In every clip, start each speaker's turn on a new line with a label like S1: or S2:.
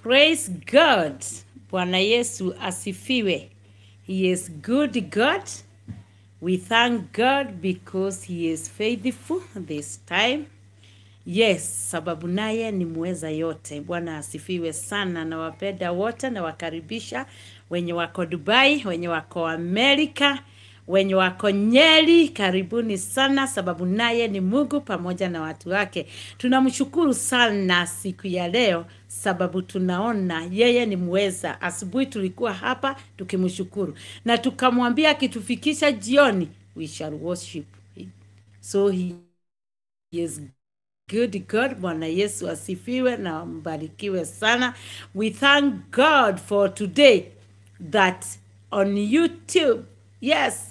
S1: Praise God. Bwana Yesu asifiwe. He is good God. We thank God because he is faithful this time. Yes, sababu naye ni mweza yote. Bwana asifiwe sana. Nawapenda wote, nawakaribisha wenye wako Dubai, wenye wako Amerika, wenye wako Nyeri, karibuni sana, sababu naye ni Mungu pamoja na watu wake. Tunamshukuru sana siku ya leo, sababu tunaona yeye ni mweza. Asubuhi tulikuwa hapa tukimshukuru na tukamwambia akitufikisha jioni, we shall worship him. So he is good God. Bwana Yesu asifiwe na mbarikiwe sana. We thank God for today that on YouTube, yes,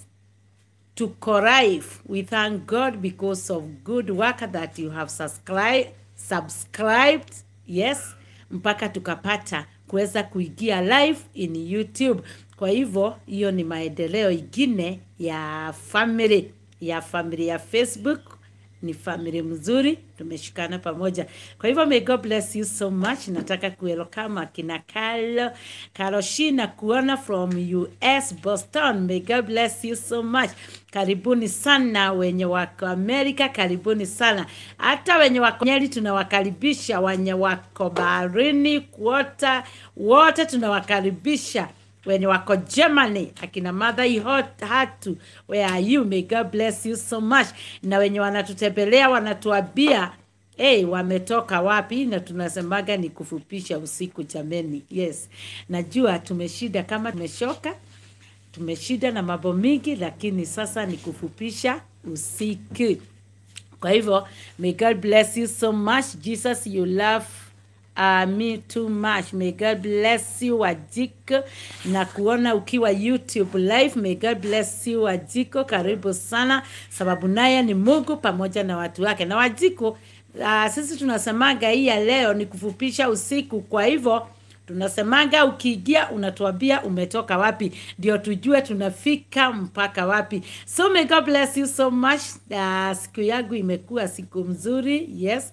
S1: tuko live. We thank God because of good work that you have subscribed, subscribed yes, mpaka tukapata kuweza kuingia live in YouTube. Kwa hivyo hiyo ni maendeleo ingine ya family ya family ya Facebook ni family mzuri, tumeshikana pamoja. Kwa hivyo may God bless you so much. Nataka kuwelcome akina Carlo Karoshina kuona from US Boston. May God bless you so much. Karibuni sana wenye wako Amerika, karibuni sana hata wenye wako Nyeri, tunawakaribisha wenye wako baharini kuota, wote tunawakaribisha wenye wako Germany, akina Mother Ihot- Hatu, where are you? May God bless you so much. Na wenye wanatutembelea wanatuambia hey, wametoka wapi, na tunasemaga ni kufupisha usiku jameni. Yes, najua tumeshida kama tumeshoka, tumeshida na mambo mingi, lakini sasa ni kufupisha usiku. Kwa hivyo, may God bless you so much. Jesus, you love uh, me too much. May God bless you Wajiko, na kuona ukiwa YouTube live. May God bless you Wajiko, karibu sana, sababu naye ni Mungu pamoja na watu wake. Na Wajiko, uh, sisi tunasemaga hii ya leo ni kufupisha usiku, kwa hivyo tunasemaga ukiingia unatuambia umetoka wapi ndio tujue tunafika mpaka wapi so may god bless you so much uh, siku yangu imekuwa siku mzuri yes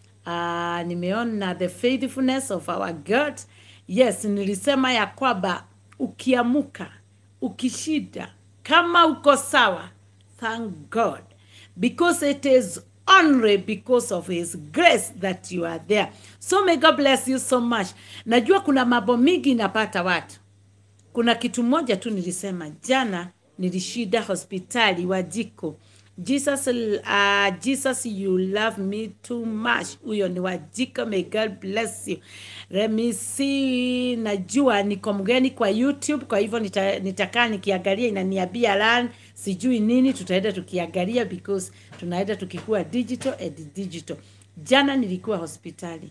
S1: uh, nimeona the faithfulness of our god yes nilisema ya kwamba ukiamuka ukishida kama uko sawa thank god because it is only because of his grace that you are there so may god bless you so much najua kuna mambo mingi inapata watu kuna kitu moja tu nilisema jana nilishida hospitali wajiko jesus uh, jesus you love me too much huyo ni wajiko may god bless you let me see najua niko mgeni kwa youtube kwa hivyo nita, nitakaa nikiangalia inaniambia lan sijui nini tutaenda tukiangalia because tunaenda tukikuwa digital and digital jana nilikuwa hospitali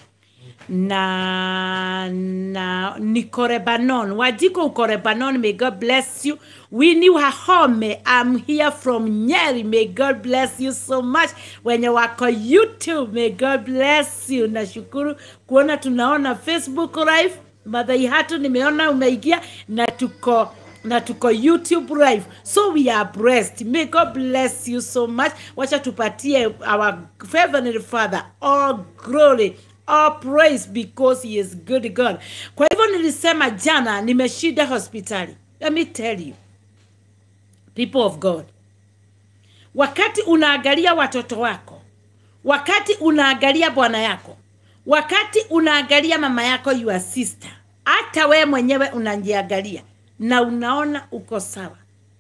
S1: na na niko Lebanon. Wajiko uko Lebanon, may God bless you. Winnie Wahome, I'm here from Nyeri, may God bless you so much. Wenye wako YouTube, may God bless you. Nashukuru kuona tunaona Facebook live. Madhai hatu nimeona umeingia na tuko na tuko YouTube live. So we are blessed. May God bless you so much. Wacha tupatie our Heavenly Father all glory all praise because he is good God. Kwa hivyo nilisema jana nimeshida hospitali. Let me tell you, people of God, wakati unaangalia watoto wako, wakati unaangalia bwana yako, wakati unaangalia mama yako, your sister, hata we mwenyewe unajiangalia na unaona uko sawa,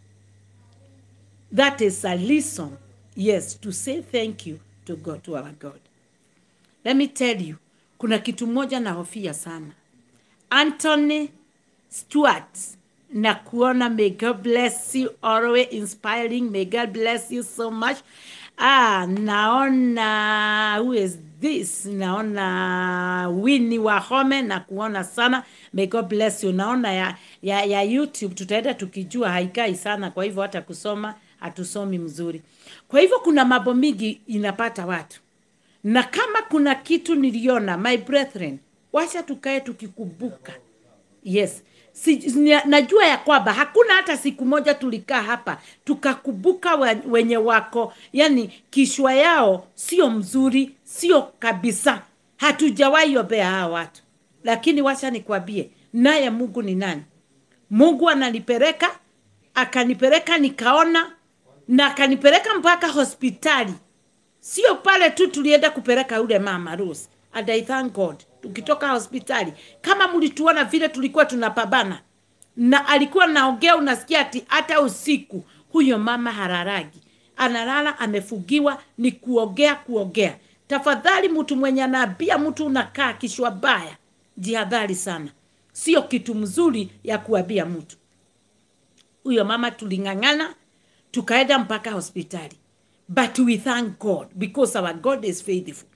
S1: that is a reason, yes, to say thank you to God, to our God. Let me tell you, kuna kitu moja nahofia sana. Anthony Stewart na kuona may God bless you always inspiring may God bless you so much ah naona who is this naona Winnie Wahome na kuona sana may God bless you naona ya, ya, ya YouTube tutaenda tukijua haikai sana kwa hivyo hata kusoma hatusomi mzuri kwa hivyo kuna mambo mingi inapata watu na kama kuna kitu niliona my brethren wacha tukae tukikumbuka yes si, nia- najua ya kwamba hakuna hata siku moja tulikaa hapa tukakumbuka we- wenye wako yani kishwa yao sio mzuri sio kabisa hatujawahi ombea hawa watu lakini wacha nikwambie naye mungu ni nani mungu ananipeleka akanipeleka nikaona na akanipeleka mpaka hospitali sio pale tu tulienda kupeleka yule mama Rose. And I thank God. Tukitoka hospitali, kama mlituona vile tulikuwa tunapambana, na alikuwa naongea, unasikia ati hata usiku huyo mama hararagi, analala amefugiwa, ni kuongea kuongea. Tafadhali, mtu mwenye anaambia mtu unakaa kishwa baya, jihadhari sana, sio kitu mzuri ya kuambia mtu huyo mama tuling'ang'ana tukaenda mpaka hospitali but we thank god because our god is faithful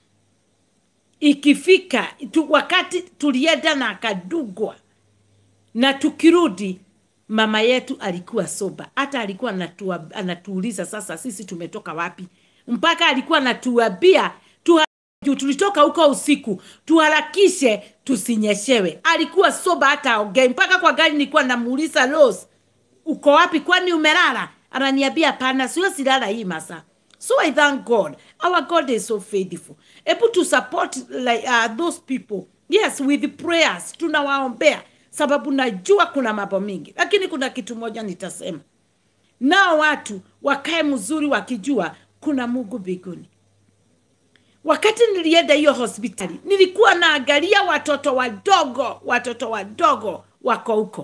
S1: ikifika tu, wakati tulienda na akadugwa na tukirudi mama yetu alikuwa soba hata alikuwa anatua, anatuuliza sasa sisi tumetoka wapi mpaka alikuwa anatuambia tu juu tulitoka huko usiku tuharakishe tusinyeshewe alikuwa soba hata aongei mpaka kwa gari nilikuwa namuuliza Rose uko wapi kwani umelala ananiambia hapana sio silala hii masaa so i thank god our god is so faithful able to support like, uh, those people yes with prayers tunawaombea sababu najua kuna mambo mingi lakini kuna kitu moja nitasema nao watu wakae mzuri wakijua kuna mungu mbinguni wakati nilienda hiyo hospitali nilikuwa naangalia watoto wadogo watoto wadogo wako huko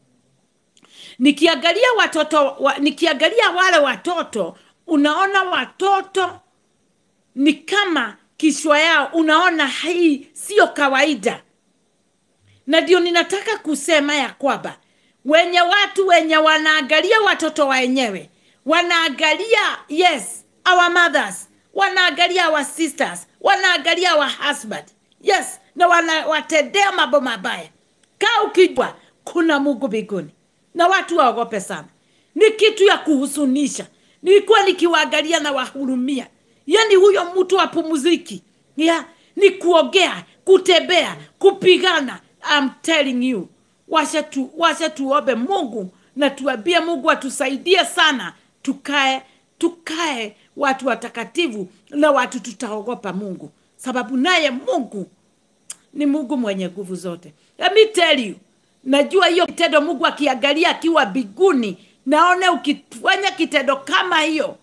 S1: nikiangalia watoto wa, nikiangalia wale watoto unaona watoto ni kama kishwa yao unaona hii sio kawaida na ndio ninataka kusema ya kwamba wenye watu wenye wanaangalia watoto wenyewe wanaangalia yes our mothers wanaangalia our sisters wanaangalia our husband yes na wanawatendea mambo mabaya kaa ukijua kuna mungu mbinguni na watu waogope sana ni kitu ya kuhusunisha nilikuwa nikiwaangalia na wahurumia yani huyo mtu apumuziki ya ni kuogea kutembea kupigana I'm telling you washa tu, washa tuombe mungu na tuambie mungu atusaidie sana tukae tukae watu watakatifu na watu tutaogopa mungu sababu naye mungu ni mungu mwenye nguvu zote Let me tell you najua hiyo kitendo mungu akiangalia akiwa biguni naone ukifanya kitendo kama hiyo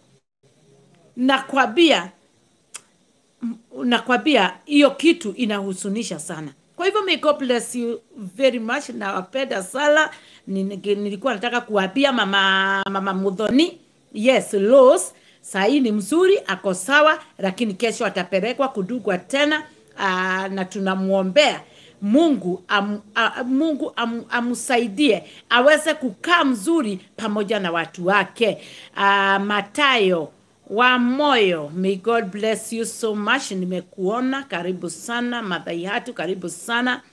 S1: nakwambia nakwambia hiyo kitu inahusunisha sana kwa hivyo may God bless you very much nawapenda sana nilikuwa nataka kuwapia mama mama mudhoni yes Rose sahii ni mzuri ako sawa lakini kesho atapelekwa kudugwa tena aa, na tunamwombea mungu am, a, mungu am, amsaidie aweze kukaa mzuri pamoja na watu wake uh, matayo wa moyo may god bless you so much nimekuona karibu sana madhaihatu karibu sana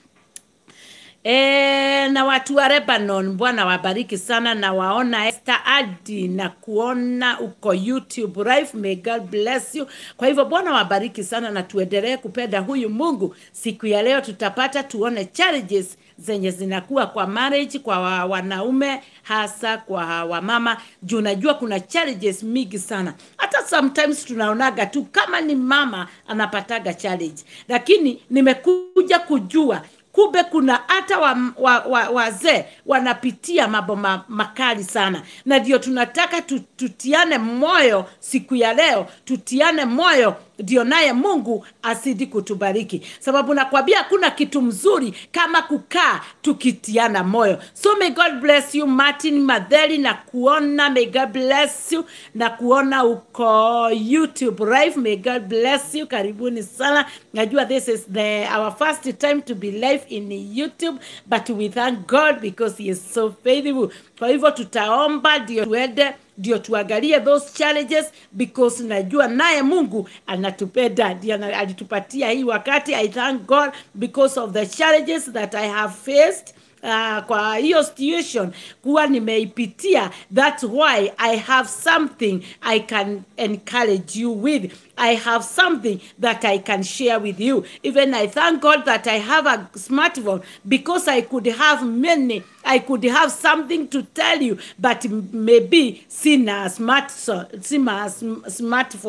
S1: E, na watu wa Lebanon, Bwana wabariki sana, na waona Esther Adi na kuona uko YouTube live. May God bless you. Kwa hivyo Bwana wabariki sana, na tuendelee kupenda huyu Mungu. Siku ya leo tutapata tuone challenges zenye zinakuwa kwa marriage kwa wa, wanaume hasa kwa wamama, juu najua kuna challenges mingi sana. Hata sometimes tunaonaga tu kama ni mama anapataga challenge, lakini nimekuja kujua kumbe kuna hata wazee wa, wa, wazee wanapitia mambo ma, makali sana na ndio tunataka tu, tutiane moyo siku ya leo tutiane moyo ndio naye mungu asidi kutubariki sababu nakwambia hakuna kitu mzuri kama kukaa tukitiana moyo so may god bless you martin madheli na kuona may god bless you na kuona uko youtube live may god bless you karibuni sana najua this is the our first time to be live in youtube but we thank god because he is so faithful kwa hivyo tutaomba ndio tuende ndio tuangalie those challenges because najua naye mungu anatupenda ndio alitupatia hii wakati i thank god because of the challenges that i have faced Uh, kwa hiyo situation kuwa nimeipitia that's why i have something i can encourage you with i have something that i can share with you even i thank god that i have a smartphone because i could have many i could have something to tell you but maybe sina smart sina smartphone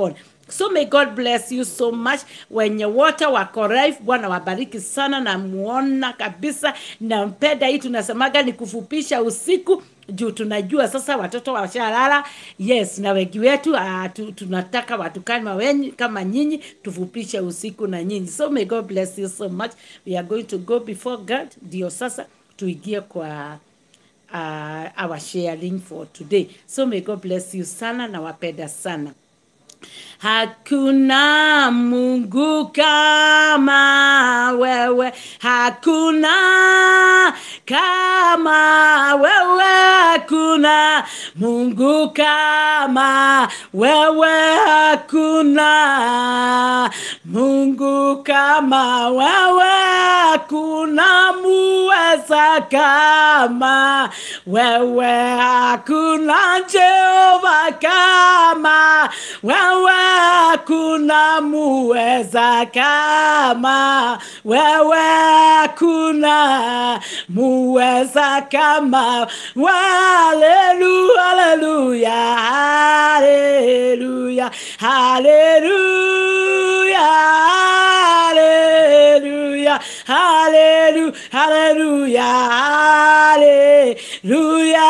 S1: So may God bless you so much. Wenye wote wako live, Bwana wabariki sana, namuona kabisa, nampenda. Hii tunasemaga ni kufupisha usiku juu tunajua sasa watoto washalala. Yes, na wengi wetu uh, tu, tunataka watu kama wenyi, kama nyinyi tufupishe usiku na nyinyi. So may God bless you so much. We are going to go before God, ndio sasa tuingie kwa uh, our sharing for today. So may God bless you sana, na wapenda sana. Hakuna Mungu kama wewe, hakuna kama wewe, hakuna Mungu kama wewe, hakuna Mungu kama wewe, hakuna muweza kama wewe, hakuna Jehova kama wewe, hakuna muweza kama wewe, hakuna muweza kama Haleluya, haleluya, haleluya, haleluya, haleluya, haleluya, haleluya, haleluya,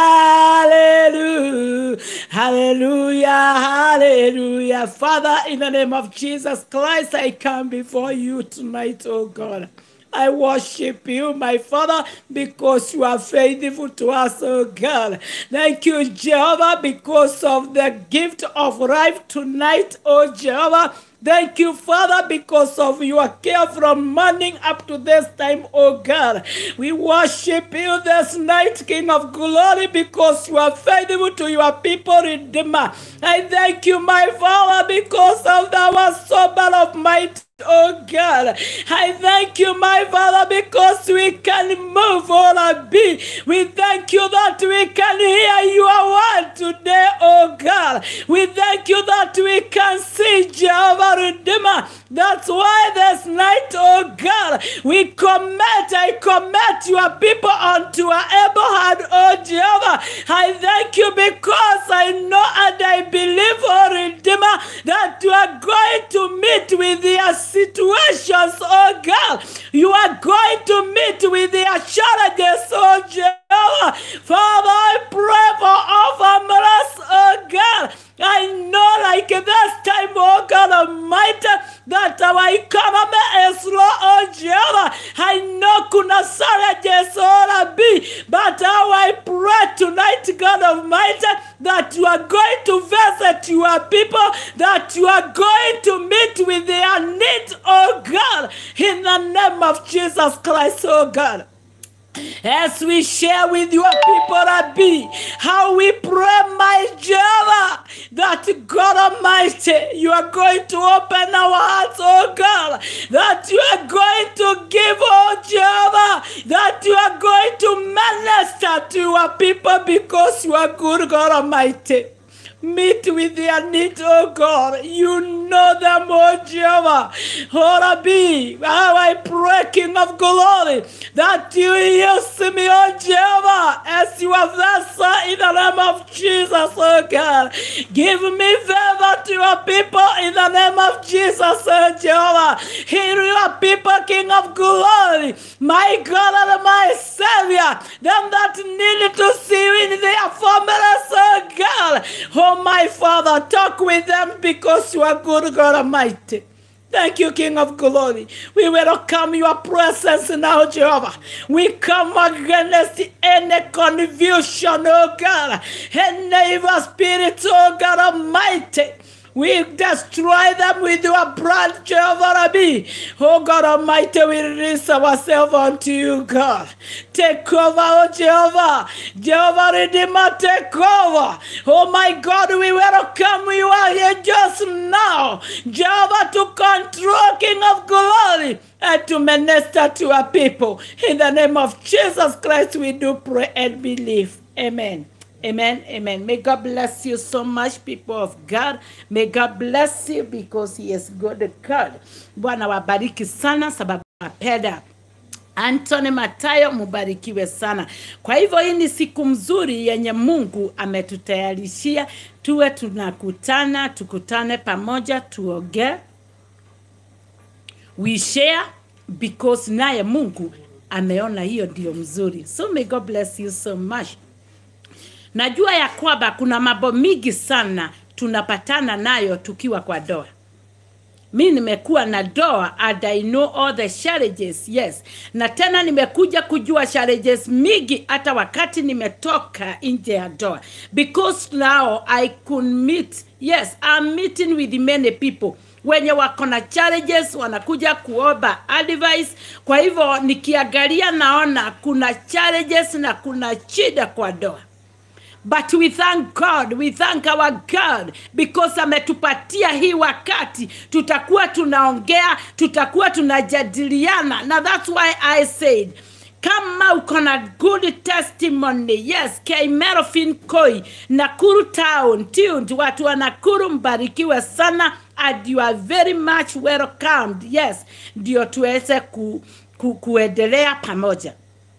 S1: haleluya, haleluya, haleluya. Father, in the name of Jesus Christ, I come before you tonight, oh God. I worship you, my Father, because you are faithful to us, oh God. Thank you, Jehovah, because of the gift of life tonight, oh Jehovah. Thank you, Father, because of your care from morning up to this time, oh God. We worship you this night, King of glory, because you are faithful to your people, Redeemer. I thank you, my Father, because of our sober of might. Oh God, I thank you, my Father, because we can move or be. We thank you that we can hear your word today, oh God. We thank you that we can see Jehovah Redeemer. That's why this night, oh God, we commit, I commit your people unto our able hand, oh Jehovah. I thank you because I know and I believe, oh Redeemer, that you are going to meet with their situations, oh God. You are going to meet with their challenges, oh Jehovah. Father, I pray for all families, oh God. I know like this time, oh God Almighty, that our economy is low, oh Jehovah. I know kuna challenges, oh be, but how I pray tonight, God Almighty, that you are going to visit your people, that you are going to meet with their needs, oh God, in the name of Jesus Christ, oh God. As we share with your people, Rabbi, how we pray, my Jehovah, that God Almighty, you are going to open our hearts, oh God, that you are going to give, oh Jehovah, that you are going to minister to your people because you are good, God Almighty. Meet with their needs, oh God. You know them, oh Jehovah. Oh Rabbi, how I pray, King of glory, that you use me, oh Jehovah, as your vessel in the name of Jesus, oh God. Give me favor to your people in the name of Jesus, oh Jehovah. Hear your people, King of glory, my God and my Savior, them that need to see you in their families, oh God. Oh, my Father, talk with them because you are good, God Almighty. Thank you, King of Glory. We welcome your presence now, Jehovah. We come against any confusion, oh God, any evil spirit, oh God Almighty. We destroy them with your blood, Jehovah Rabbi. Oh God Almighty, we release ourselves unto you, God. Take over, oh Jehovah. Jehovah Redeemer, take over. Oh my God, we welcome you are here just now. Jehovah to control, King of glory, and to minister to our people. In the name of Jesus Christ, we do pray and believe. Amen. Amen, amen. May God bless you so much, people of God. May God bless you because He is good God. Bwana wabariki sana sababu napenda Anthony Matayo, mubarikiwe sana. Kwa hivyo hii ni siku mzuri yenye Mungu ametutayarishia, tuwe tunakutana, tukutane pamoja, tuongee, we share because naye Mungu ameona hiyo ndio mzuri. So may God bless you so much. Najua ya kwamba kuna mambo mingi sana tunapatana nayo tukiwa kwa doa mi nimekuwa na doa and I know all the challenges yes na tena nimekuja kujua challenges mingi hata wakati nimetoka nje ya doa because now I could meet yes I'm meeting with many people wenye wako na challenges wanakuja kuomba advice kwa hivyo nikiangalia naona kuna challenges na kuna shida kwa doa but we thank god we thank our god because ametupatia hii wakati tutakuwa tunaongea tutakuwa tunajadiliana na that's why i said kama uko na good testimony yes kaimerofin koi nakuru town tuned watu wa nakuru mbarikiwe sana and you are very much welcomed yes ndio tuweze ku, ku, kuendelea pamoja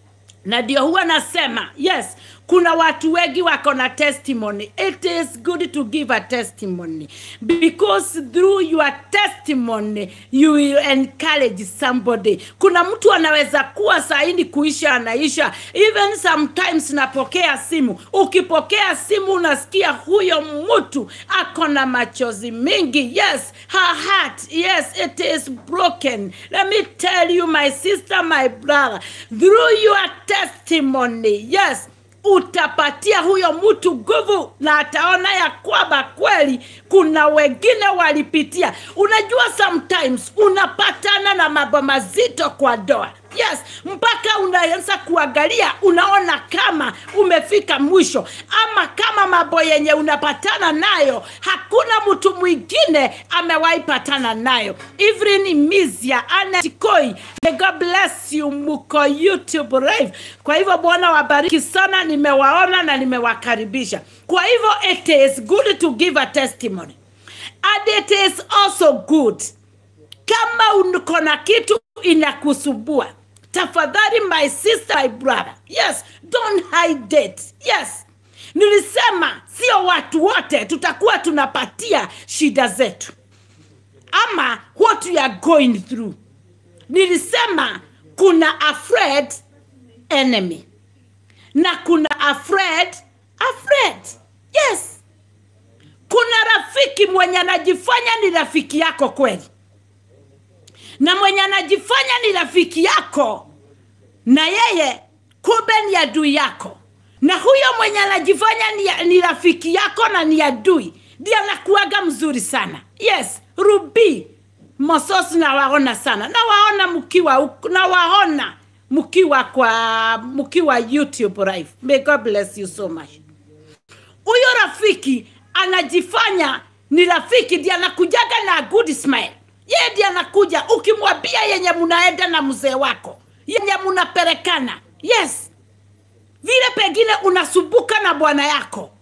S1: na ndio huwa nasema yes kuna watu wengi wako na testimony it is good to give a testimony because through your testimony you will encourage somebody kuna mtu anaweza kuwa saini kuisha anaisha even sometimes napokea simu ukipokea simu unasikia huyo mtu ako na machozi mingi yes her heart yes it is broken let me tell you my sister my brother through your testimony yes utapatia huyo mtu nguvu na ataona ya kwamba kweli kuna wengine walipitia unajua sometimes unapatana na mambo mazito kwa doa yes mpaka unaanza kuangalia unaona kama umefika mwisho ama kama mambo yenye unapatana nayo hakuna mtu mwingine amewahi patana nayo Evelyn Mizia Anetikoi may God bless you muko YouTube live kwa hivyo bwana wabariki sana nimewaona na nimewakaribisha kwa hivyo it is good to give a testimony and it is also good kama uko na kitu inakusumbua tafadhali my sister my brother yes don't hide it yes nilisema sio watu wote tutakuwa tunapatia shida zetu ama what we are going through nilisema kuna afraid enemy na kuna afraid afraid yes kuna rafiki mwenye anajifanya ni rafiki yako kweli na mwenye anajifanya ni rafiki yako na yeye kumbe ni adui yako na huyo mwenye anajifanya ni, ni rafiki yako na ni adui ndiye anakuaga mzuri sana yes rubi mosos nawaona sana nawaona mkiwa nawaona mkiwa kwa mkiwa youtube live may god bless you so much huyo rafiki anajifanya ni rafiki ndiye anakujaga na good smile yeye ndiye anakuja ukimwambia yenye munaenda na mzee wako yenye munapelekana yes vile pengine unasumbuka na bwana yako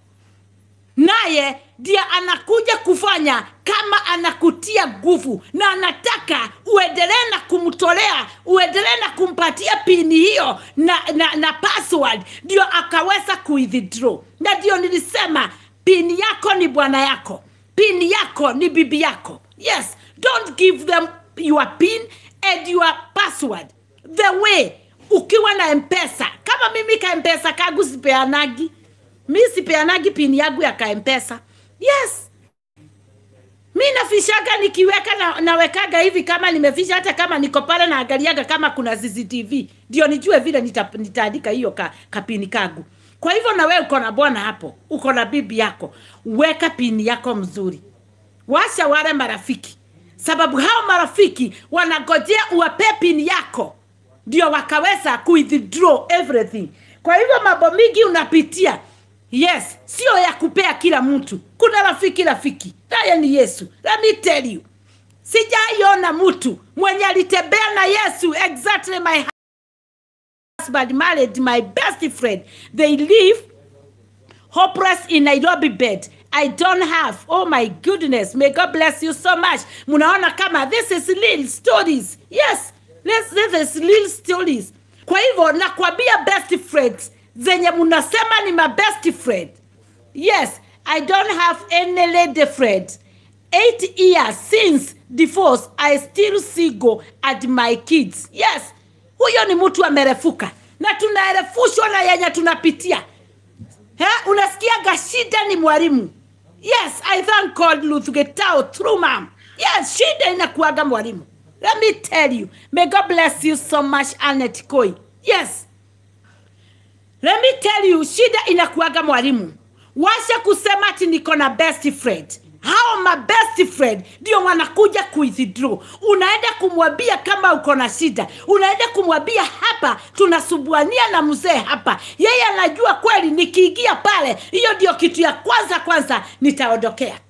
S1: naye ndiye anakuja kufanya kama anakutia nguvu na anataka uendelee na kumtolea uendelee na kumpatia pini hiyo na, na, na password ndio akaweza kuidhdraw na ndio nilisema pini yako ni bwana yako pini yako ni bibi yako yes don't give them your pin and your password the way ukiwa na mpesa kama mimi ka mpesa kagu sipeanagi mi sipeanagi pini yangu ya kaempesa yes mi nafishaga nikiweka na, nawekaga hivi kama nimefisha hata kama niko pale naangaliaga kama kuna cctv ndio nijue vile nita, nitaandika hiyo ka, kapini kagu kwa hivyo na wewe uko na bwana hapo uko na bibi yako weka pini yako mzuri washa wale marafiki sababu hao marafiki wanagojea uwape pini yako ndio wakaweza kuidraw everything kwa hivyo mambo mingi unapitia yes sio ya kupea kila mtu kuna rafiki rafiki naye ni yesu let me tell you sijaiona mtu mwenye alitembea na yesu exactly my husband married my best friend they live hopeless in nairobi bed i don't have oh my goodness may god bless you so much munaona kama this is real stories yes let's say there's little stories kwa hivyo nakwambia best friends zenye mnasema ni my best friend yes i don't have any lady friend eight years since divorce i still single at my kids yes huyo ni mtu amerefuka na tunaerefushwa na yenye tunapitia He, unasikiaga shida ni mwalimu yes i thank god Ruth Getao through mom yes shida inakuaga mwalimu let me tell you may god bless you so much Annette Koi yes let me tell you shida inakuaga mwalimu washa kusema ati niko na best friend hao ma best friend ndio wanakuja kuwithdraw unaenda kumwambia kama uko na shida unaenda kumwambia hapa tunasubuania na mzee hapa yeye anajua kweli nikiingia pale hiyo ndio kitu ya kwanza kwanza nitaondokea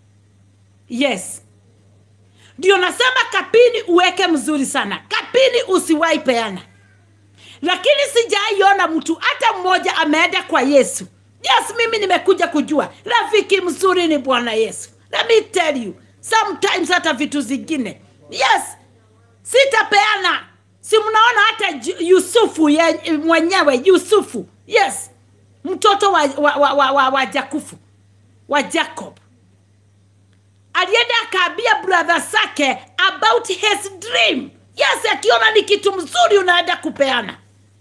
S1: yes ndio nasema kapini uweke mzuri sana kapini usiwahi peana lakini sijaiona mtu hata mmoja ameenda kwa yesu yes mimi nimekuja kujua rafiki mzuri ni bwana yesu let me tell you sometimes hata vitu zingine yes sitapeana si mnaona hata Ju- yusufu ye, mwenyewe yusufu yes mtoto wa, wa, wa, wa, wa, wa jakufu wa jacob alienda akaambia brother zake about his dream yes akiona ni kitu mzuri unaenda kupeana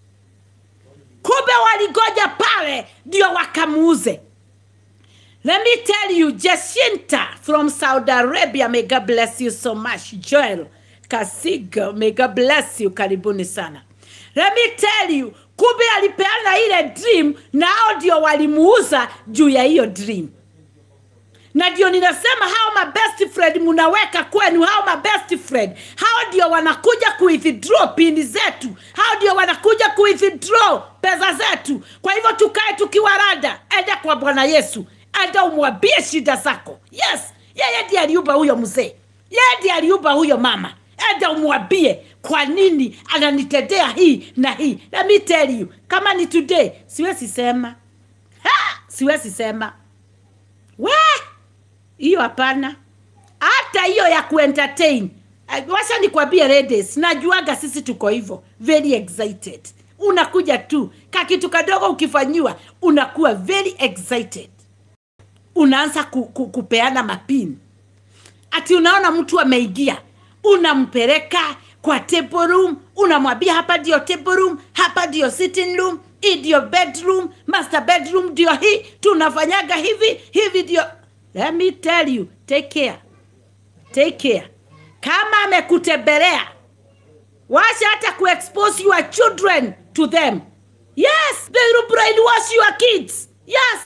S1: kumbe waligoja pale ndio wakamuuze let me tell you jacinta from saudi arabia may god bless you so much joel kasiga may god bless you karibuni sana let me tell you kumbe alipeana ile dream nao ndio walimuuza juu ya hiyo dream na ndio ninasema hao ma best friend munaweka kwenu hao ma best friend hao ndio wanakuja kuwithdraw pindi zetu hao ndio wanakuja kuwithdraw pesa zetu kwa hivyo tukae tukiwa rada enda kwa bwana yesu enda umwambie shida zako yes yeye ndiye aliumba huyo mzee yeye ndiye aliumba huyo mama enda umwambie kwa nini ananitendea hii na hii let me tell you kama ni today siwezi sema ha! siwezi sema we hiyo hapana hata hiyo ya kuentertain Eh, wacha nikwambie ladies najuaga sisi tuko hivyo very excited unakuja tu kakitu kadogo ukifanyiwa unakuwa very excited unaanza ku, ku, kupeana mapini ati unaona mtu ameingia unampeleka kwa table room unamwambia hapa ndio table room hapa ndio sitting room hii ndio bedroom master bedroom ndio hii tunafanyaga hivi hivi ndio let me tell you take care take care kama amekutembelea washa hata kuexpose your children to them yes they will brainwash your kids yes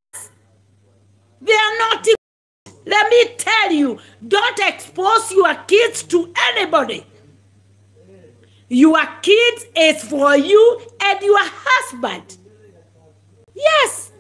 S1: they are not let me tell you don't expose your kids to anybody your kids is for you and your husband yes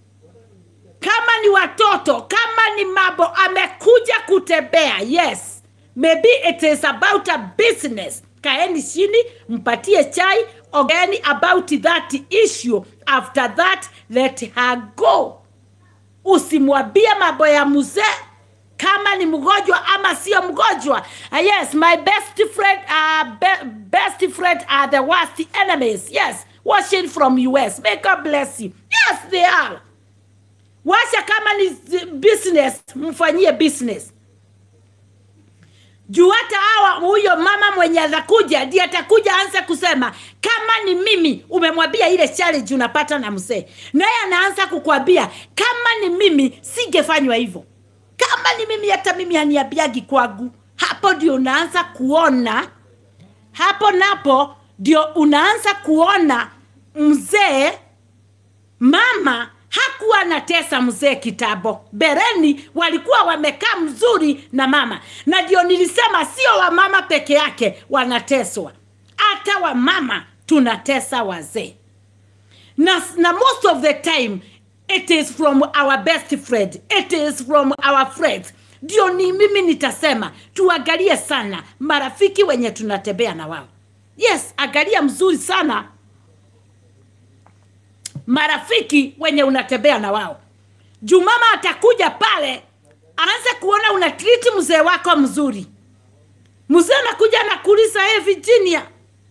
S1: kama ni watoto kama ni mambo amekuja kutembea yes maybe it is about a business kaeni chini mpatie chai ogeni about that issue after that let her go usimwambie mambo ya mzee kama ni mgonjwa ama sio mgonjwa uh, yes my best friend uh, be, best friend are the worst enemies yes watching from us may god bless you yes they are washa kama ni zi- business mfanyie business juu hata hawa huyo mama mwenye atakuja ndiye atakuja anze kusema kama ni mimi umemwambia ile challenge unapata na mzee naye anaanza kukwambia kama ni mimi singefanywa hivyo kama ni mimi hata mimi haniambiagi kwangu hapo ndio unaanza kuona hapo napo ndio unaanza kuona mzee mama hakuwa anatesa mzee kitambo bereni walikuwa wamekaa mzuri na mama na ndio nilisema sio wamama peke yake wanateswa hata wamama tunatesa wazee na, na most of the time it is from our best friend it is from our friends ndio ni mimi nitasema tuangalie sana marafiki wenye tunatembea na wao yes angalia mzuri sana marafiki wenye unatembea na wao juu mama atakuja pale aanze kuona una triti mzee wako mzuri mzee anakuja anakuuliza hey, virginia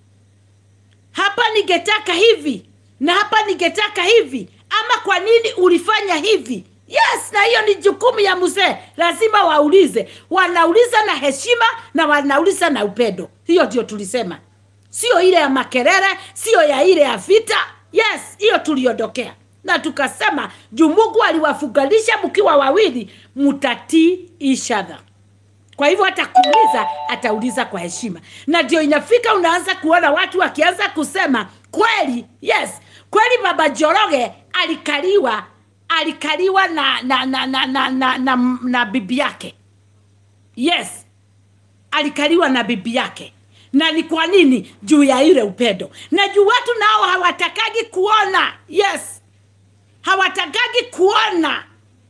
S1: hapa ningetaka hivi na hapa ningetaka hivi ama kwa nini ulifanya hivi yes na hiyo ni jukumu ya mzee lazima waulize wanauliza na heshima na wanauliza na upendo hiyo ndio tulisema sio ile ya makelele sio ya ile ya vita yes hiyo tuliondokea na tukasema juu mungu aliwafunganisha mkiwa wawili mtatii each other kwa hivyo hata kuuliza atauliza kwa heshima na ndio inafika unaanza kuona watu wakianza kusema kweli yes kweli baba joroge alikaliwa alikaliwa na na na na na, na, na, na bibi yake yes alikaliwa na bibi yake na ni kwa nini juu ya ile upendo na juu watu nao hawatakagi kuona yes hawatakagi kuona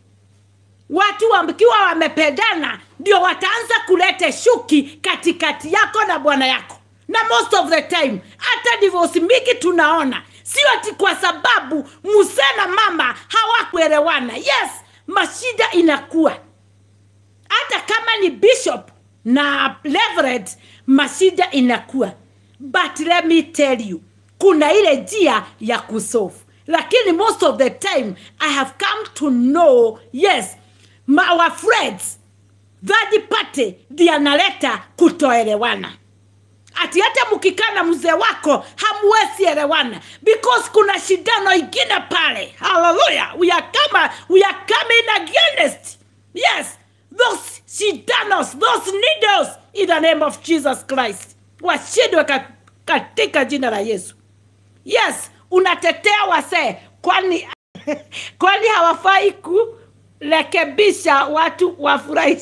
S1: watu wakiwa wamependana ndio wataanza kuleta shuki katikati yako na bwana yako na most of the time hata divosi mingi tunaona sio ati kwa sababu muse na mama hawakuelewana yes mashida inakuwa hata kama ni bishop na reverend mashida inakuwa but let me tell you kuna ile njia ya kusolve lakini most of the time i have come to know yes my, our friends third party ndiye analeta kutoelewana ati hata mkikaa na mzee wako hamwezi elewana because kuna shindano ingine pale haleluya we are kama we are coming against yes those shindanos those needles in the name of jesus christ washindwe ka, katika jina la yesu yes unatetea wasee kwani kwani hawafai kurekebisha watu wafurahi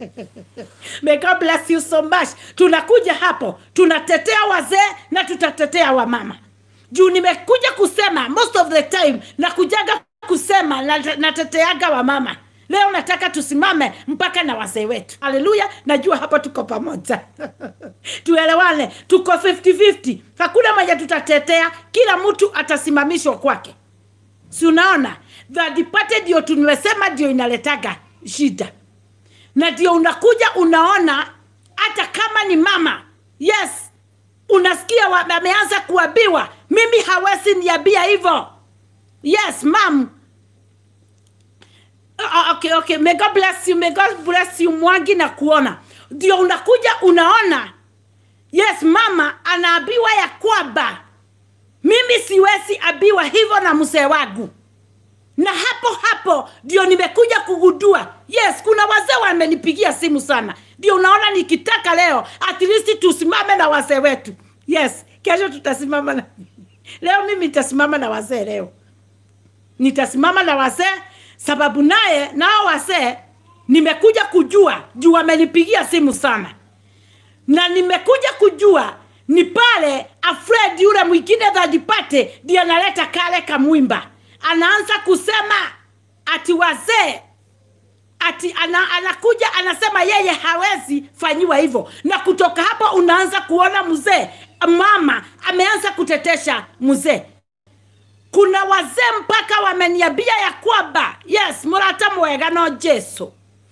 S1: May God bless you so much. Tunakuja hapo, tunatetea wazee na tutatetea wamama. Juu nimekuja kusema most of the time nakujaga kusema na- nateteaga wamama. Leo nataka tusimame mpaka na wazee wetu. Haleluya, najua hapa tuko pamoja. Tuelewane, tuko 50-50. Hakuna moja tutatetea, kila mtu atasimamishwa kwake. Si unaona? Third party ndio tumesema ndio inaletaga shida na ndio unakuja unaona hata kama ni mama yes unasikia wa- ameanza kuambiwa mimi hawezi niambia hivyo yes mam Uh, okay, okay. May God bless you. May God bless you mwangi na kuona ndio unakuja unaona yes mama anaambiwa ya kwamba mimi siwezi abiwa hivyo na mzee wangu na hapo hapo ndio nimekuja kugundua yes kuna wazee wamenipigia simu sana ndio unaona nikitaka leo at least tusimame na wazee wetu yes kesho tutasimama na leo mimi nitasimama na wazee leo nitasimama na wazee sababu naye nao wazee nimekuja kujua juu wamenipigia simu sana na nimekuja kujua ni pale afred yule mwingine dhadipate ndiye analeta kale kamwimba anaanza kusema ati wazee ati ana, anakuja anasema yeye hawezi fanyiwa hivyo na kutoka hapo unaanza kuona mzee mama ameanza kutetesha mzee kuna wazee mpaka wameniambia ya kwamba yes murata mwega no jesu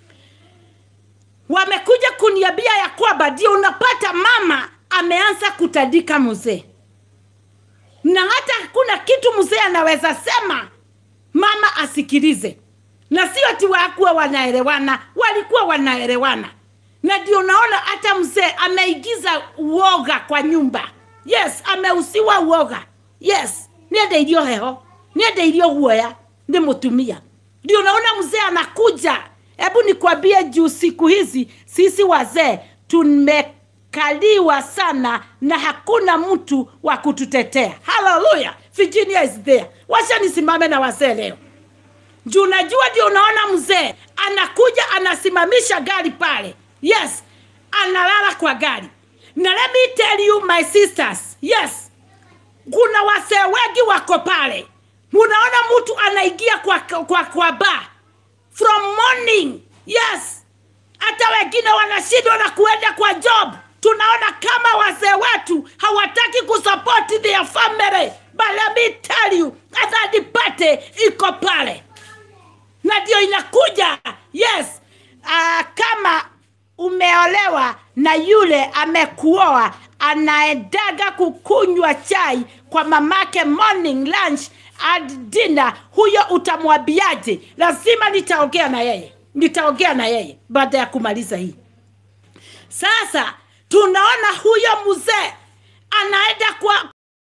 S1: wamekuja kuniambia ya kwamba ndio unapata mama ameanza kutandika mzee na hata hakuna kitu mzee anaweza sema mama asikilize na sio ati wakuwa wanaelewana walikuwa wanaelewana na ndio naona hata mzee ameigiza uoga kwa nyumba yes ameusiwa uoga yes niende irio heho niende irio guoya ni mutumia ndio naona mzee anakuja hebu nikwambie juu siku hizi sisi wazee tumekaliwa sana na hakuna mtu wa kututetea haleluya virginia is there wacha nisimame na wazee leo juu najua ndio unaona mzee anakuja anasimamisha gari pale yes analala kwa gari na let me tell you my sisters yes kuna wasee wengi wako pale unaona mtu anaingia kwa, kwa, kwa ba from morning yes hata wengine wanashindwa na kuenda kwa job tunaona kama wazee wetu hawataki kusupport their family but let me tell you adhadipate iko pale na ndio inakuja yes uh, kama umeolewa na yule amekuoa anaendaga kukunywa chai kwa mamake morning lunch and dinner huyo utamwambiaje lazima nitaongea na yeye nitaongea na yeye baada ya kumaliza hii sasa tunaona huyo mzee anaenda kwa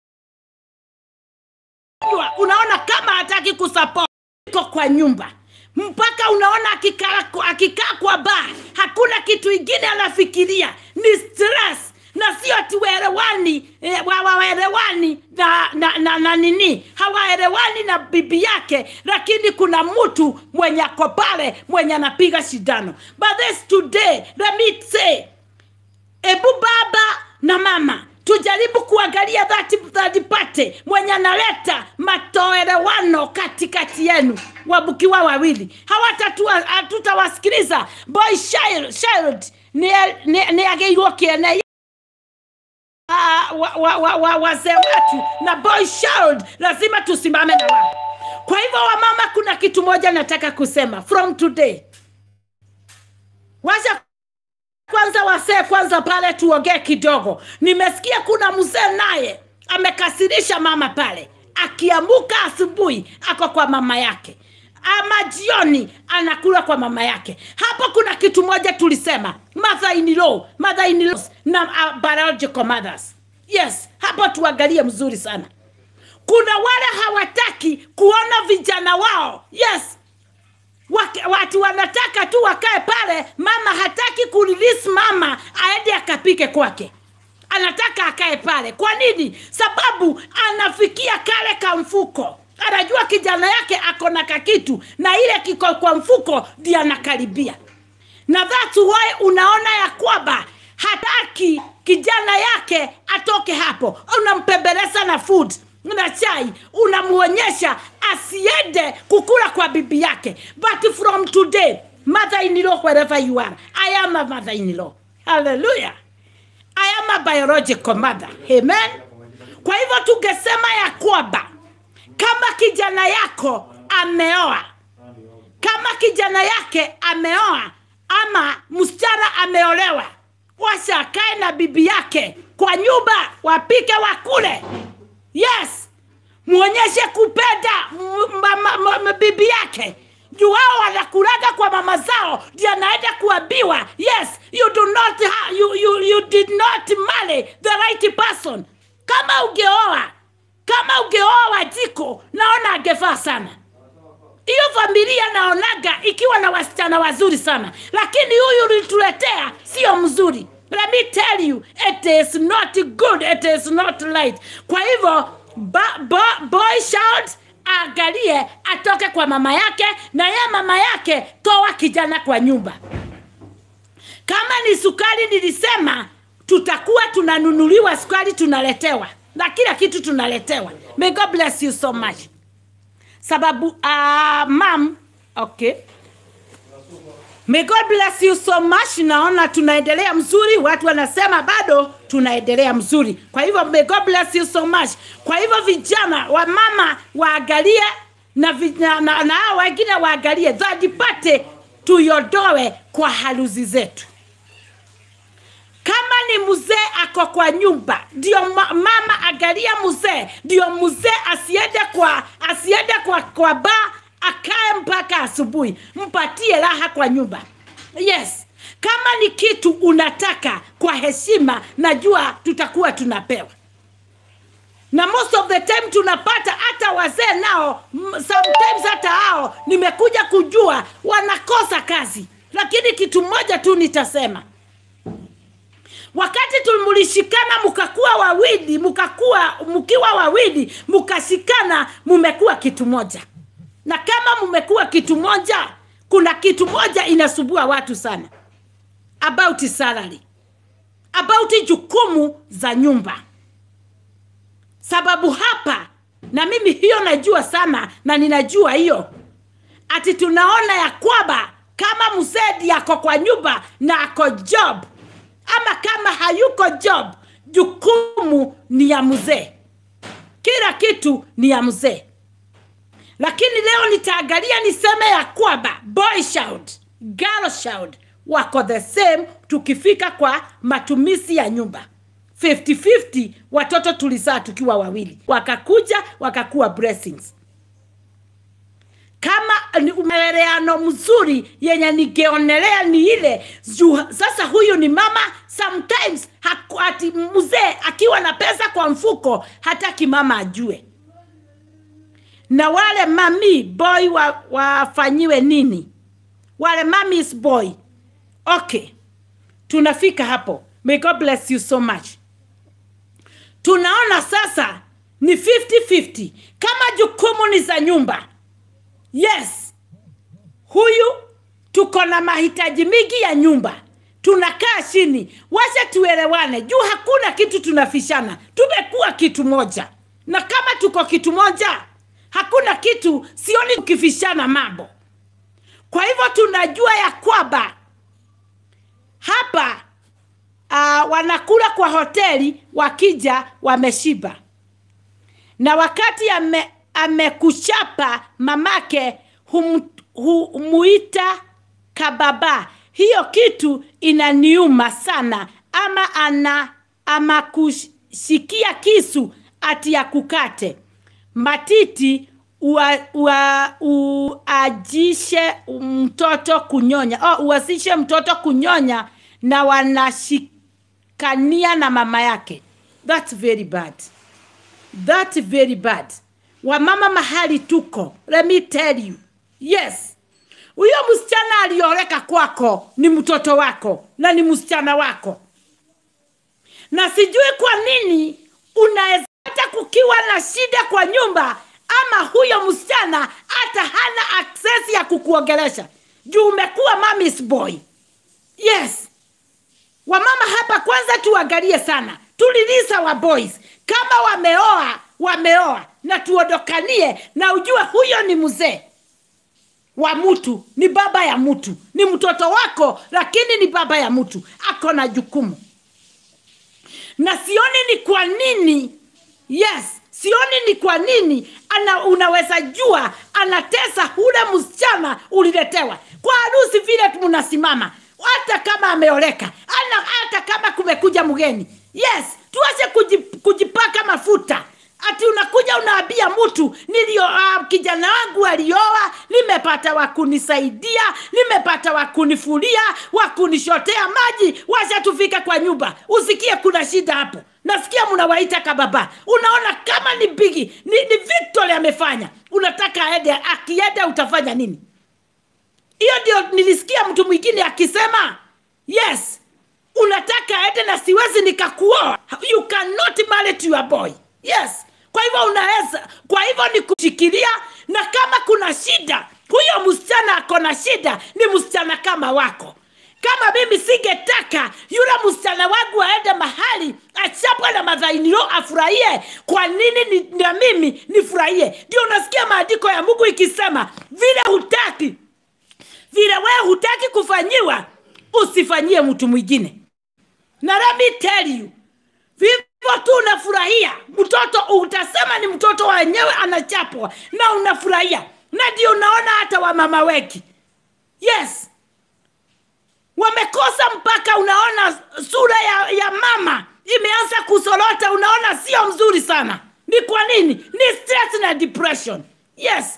S1: unaona kama hataki kusupport iko kwa nyumba mpaka unaona akikaa akikaa kwa baa hakuna kitu ingine anafikiria ni stress na sio ati waelewani eh, waelewani na, na, na, na nini hawaelewani na bibi yake lakini kuna mtu mwenye ako pale mwenye anapiga shindano but this today let me say ebu baba na mama tujaribu kuangalia dhati dhati pate mwenye analeta matoelewano katikati yenu wabukiwa wawili hawatatua- hatutawasikiliza boy child, child ni, ni, ni ageirwo kiene Ah, wa, wa, wa, wa, wazee wetu na boy child lazima tusimame na wao kwa hivyo wamama kuna kitu moja nataka kusema from today wacha kwanza wasee kwanza pale tuongee kidogo nimesikia kuna mzee naye amekasirisha mama pale akiamuka asubuhi ako kwa mama yake ama jioni anakula kwa mama yake hapo kuna kitu moja tulisema mother in law mother in laws na uh, biological mothers yes hapo tuangalie mzuri sana kuna wale hawataki kuona vijana wao yes Wak- watu wanataka tu wakae pale mama hataki kurelease mama aende akapike kwake anataka akae pale kwa nini sababu anafikia kale kamfuko anajua kijana yake ako na kakitu na ile kiko kwa mfuko ndi anakaribia na that's why unaona ya kwamba hataki kijana yake atoke hapo unampembeleza na food na chai unamwonyesha asiende kukula kwa bibi yake but from today mother in law wherever you are i am a mother in law hallelujah i am a biological mother amen kwa hivyo tungesema ya kwamba kama kijana yako ameoa kama kijana yake ameoa ama msichana ameolewa washa akae na bibi yake kwa nyumba wapike wakule yes mwonyeshe kupenda m- ma- ma- ma- ma- bibi yake juu wao wanakulaga kwa mama zao ndio anaenda kuambiwa yes you do not ha, you, you, you did not marry the right person kama ungeoa kama ungeoa wajiko naona angefaa sana hiyo familia naonaga ikiwa na wasichana wazuri sana lakini huyu ulituletea sio mzuri let me tell you it is not good it is not right kwa hivyo ba, ba, boy child aangalie atoke kwa mama yake na ye mama yake toa kijana kwa nyumba kama ni sukari nilisema tutakuwa tunanunuliwa sukari tunaletewa na kila kitu tunaletewa may god bless you so much sababu uh, mam okay may god bless you so much naona tunaendelea mzuri watu wanasema bado tunaendelea mzuri kwa hivyo may god bless you so much kwa hivyo vijana wamama waangalie na, vi- na, na, na hao wengine waangalie dhadipate tuyodoe kwa haruzi zetu kama ni mzee ako kwa nyumba ndio ma, mama angalia mzee ndio mzee asiende kwa asiende kwa, kwa baa akae mpaka asubuhi mpatie raha kwa nyumba yes kama ni kitu unataka kwa heshima najua tutakuwa tunapewa na most of the time tunapata hata wazee nao m- sometimes hata hao nimekuja kujua wanakosa kazi lakini kitu moja tu nitasema wakati tulishikana mkakuwa wawili mkakuwa mkiwa wawili mkashikana mumekuwa kitu moja na kama mumekuwa kitu moja kuna kitu moja inasubua watu sana about salary about jukumu za nyumba sababu hapa na mimi hiyo najua sana na ninajua hiyo ati tunaona ya kwamba kama mzee ako kwa nyumba na ako job ama kama hayuko job jukumu ni ya mzee kila kitu ni ya mzee lakini leo nitaangalia niseme ya kwamba boy child girl child wako the same tukifika kwa matumizi ya nyumba 50-50 watoto tulizaa tukiwa wawili wakakuja wakakuwa blessings kama ni umeleleano mzuri yenye ningeonelea ni ile juu sasa huyu ni mama sometimes haku, ati mzee akiwa na pesa kwa mfuko hataki mama ajue na wale mami boy wa, wafanyiwe nini wale mamis boy okay tunafika hapo may god bless you so much tunaona sasa ni 50-50 kama jukumu ni za nyumba yes huyu tuko na mahitaji mingi ya nyumba tunakaa chini wacha tuelewane juu hakuna kitu tunafishana tumekuwa kitu moja na kama tuko kitu moja hakuna kitu sioni tukifishana mambo kwa hivyo tunajua ya kwamba hapa uh, wanakula kwa hoteli wakija wameshiba na wakati ame, amekuchapa mamake hum, humuita kababa hiyo kitu inaniuma sana ama ana ama kushikia kisu ati ya kukate matiti ua, ua, uajishe mtoto kunyonya oh, uasishe mtoto kunyonya na wanashikania na mama yake thats very bad that very bad wamama mahali tuko let me tell you yes huyo msichana alioreka kwako ni mtoto wako na ni msichana wako na sijui kwa nini unaweza hata kukiwa na shida kwa nyumba ama huyo msichana hata hana access ya kukuongelesha juu umekuwa mamis boy yes wamama hapa kwanza tuangalie sana tulilisa wa boys kama wameoa wameoa na tuondokanie na ujue huyo ni mzee wa mtu ni baba ya mtu ni mtoto wako lakini ni baba ya mtu ako na jukumu na sioni ni kwa nini yes sioni ni kwa nini ana unaweza jua anatesa ule msichana uliletewa kwa harusi vile mnasimama hata kama ameoleka ana hata kama kumekuja mgeni yes tuache kujip, kujipaka mafuta ati unakuja unaambia mtu nilio uh, kijana wangu alioa nimepata wakunisaidia nimepata wakunifulia wakunishotea maji wacha tufika kwa nyumba usikie kuna shida hapo nasikia mnawaita kababa unaona kama ni bigi ni, ni victory amefanya unataka aende akienda utafanya nini hiyo ndio nilisikia mtu mwingine akisema yes unataka aende na siwezi nikakuoa you cannot marry to your boy yes kwa hivyo unaweza kwa hivyo ni kushikilia na kama kuna shida huyo msichana ako na shida ni msichana kama wako kama mimi singetaka yule msichana wangu aende mahali achapwe na madhainio afurahie kwa nini ni, na mimi nifurahie ndio unasikia maandiko ya mungu ikisema vile hutaki vile wewe hutaki kufanyiwa usifanyie mtu mwingine na let me tell you vivyo tu unafurahia mtoto utasema ni mtoto wenyewe anachapwa na unafurahia na ndio unaona hata wamama wengi yes wamekosa mpaka unaona sura ya, ya mama imeanza kusorota unaona sio mzuri sana ni kwa nini ni stress na depression yes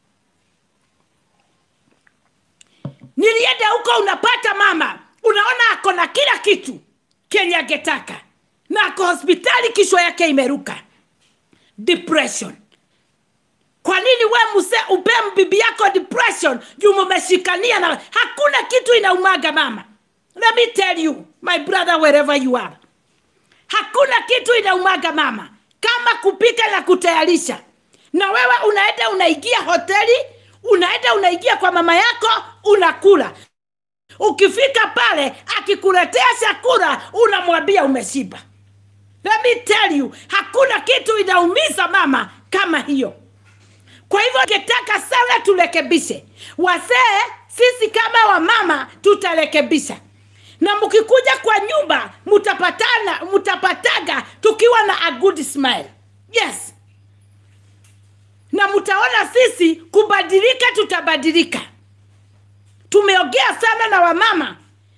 S1: nilienda huko unapata mama unaona ako na kila kitu kenye angetaka na ako hospitali kishwa yake imeruka depression kwa nini we mse upe bibi yako depression juu mumeshikania na hakuna kitu inaumaga mama let me tell you my brother wherever you are hakuna kitu inaumaga mama kama kupika na kutayarisha na wewe unaenda unaingia hoteli unaenda unaingia kwa mama yako unakula ukifika pale akikuletea chakula unamwambia umeshiba let me tell you hakuna kitu inaumiza mama kama hiyo kwa hivyo ningetaka sana turekebishe wazee sisi kama wamama tutarekebisha na mkikuja kwa nyumba mtapatana mtapataga tukiwa na a good smile yes na mtaona sisi kubadilika tutabadilika tumeongea sana na wamama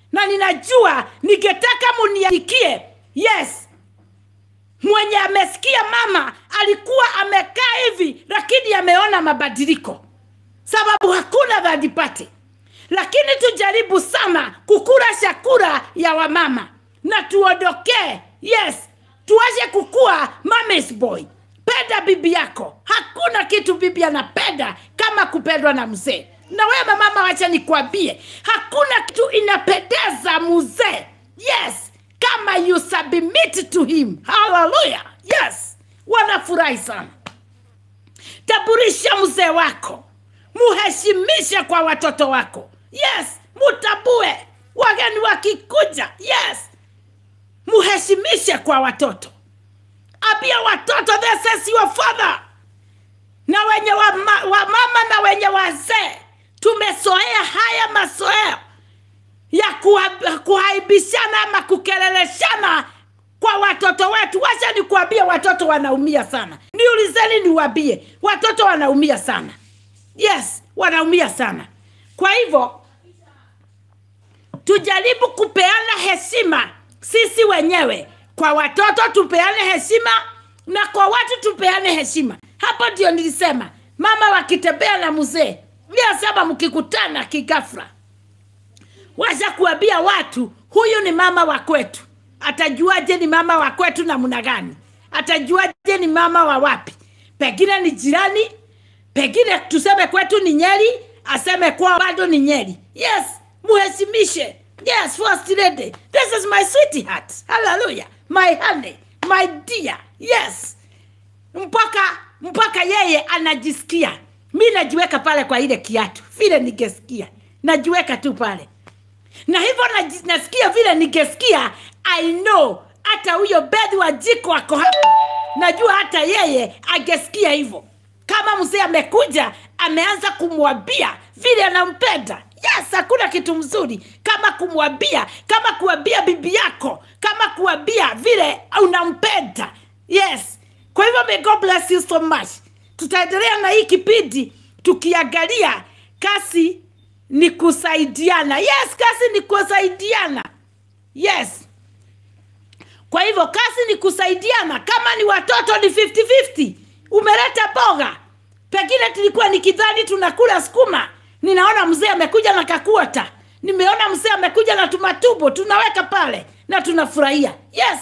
S1: na ninajua ningetaka muniandikie yes mwenye amesikia mama alikuwa amekaa hivi lakini ameona mabadiliko sababu hakuna third party lakini tujaribu sana kukula chakula ya wamama na tuondokee yes tuache kukua mama's boy penda bibi yako hakuna kitu bibi anapenda kama kupendwa na mzee na wewe mama wacha nikwambie hakuna kitu inapendeza mzee yes kama you submit to him haleluya yes wanafurahi sana taburisha mzee wako muheshimishe kwa watoto wako yes mutabue wageni wakikuja yes muheshimishe kwa watoto ambia watoto this is your father na wenye wa, ma, wa mama na wenye wazee tumesoea haya masoeo ya kuha- kuhaibishana ama kukeleleshana kwa watoto wetu wacha nikuambie watoto wanaumia sana niulizeni niwambie watoto wanaumia sana yes wanaumia sana kwa hivyo tujaribu kupeana heshima sisi wenyewe kwa watoto tupeane heshima na kwa watu tupeane heshima hapo ndio nilisema mama wakitembea na mzee niasema mkikutana kigafra wacha kuambia watu huyu ni mama wa kwetu atajuaje ni mama wa kwetu namna gani atajuaje ni mama wa wapi pengine ni jirani pengine tuseme kwetu ni nyeri aseme kwao bado ni nyeri yes muheshimishe yes first lady this is my sweetheart hallelujah my honey my dear yes mpaka mpaka yeye anajisikia mi najiweka pale kwa ile kiatu vile ningesikia najiweka tu pale na hivyo naji- nasikia vile ningesikia i know hata huyo bedhi wa jiko ako hapo najua hata yeye angesikia hivyo kama mzee amekuja ameanza kumwambia vile anampenda yes hakuna kitu mzuri kama kumwambia kama kuambia bibi yako kama kuambia vile unampenda yes kwa hivyo may god bless you so much tutaendelea na hii kipindi tukiangalia kasi ni kusaidiana yes kasi ni kusaidiana yes kwa hivyo kazi ni kusaidiana kama ni watoto ni 50-50 umeleta boga pengine tulikuwa nikidhani tunakula sukuma ninaona mzee amekuja na kakuota nimeona mzee amekuja na tumatubo tunaweka pale na tunafurahia yes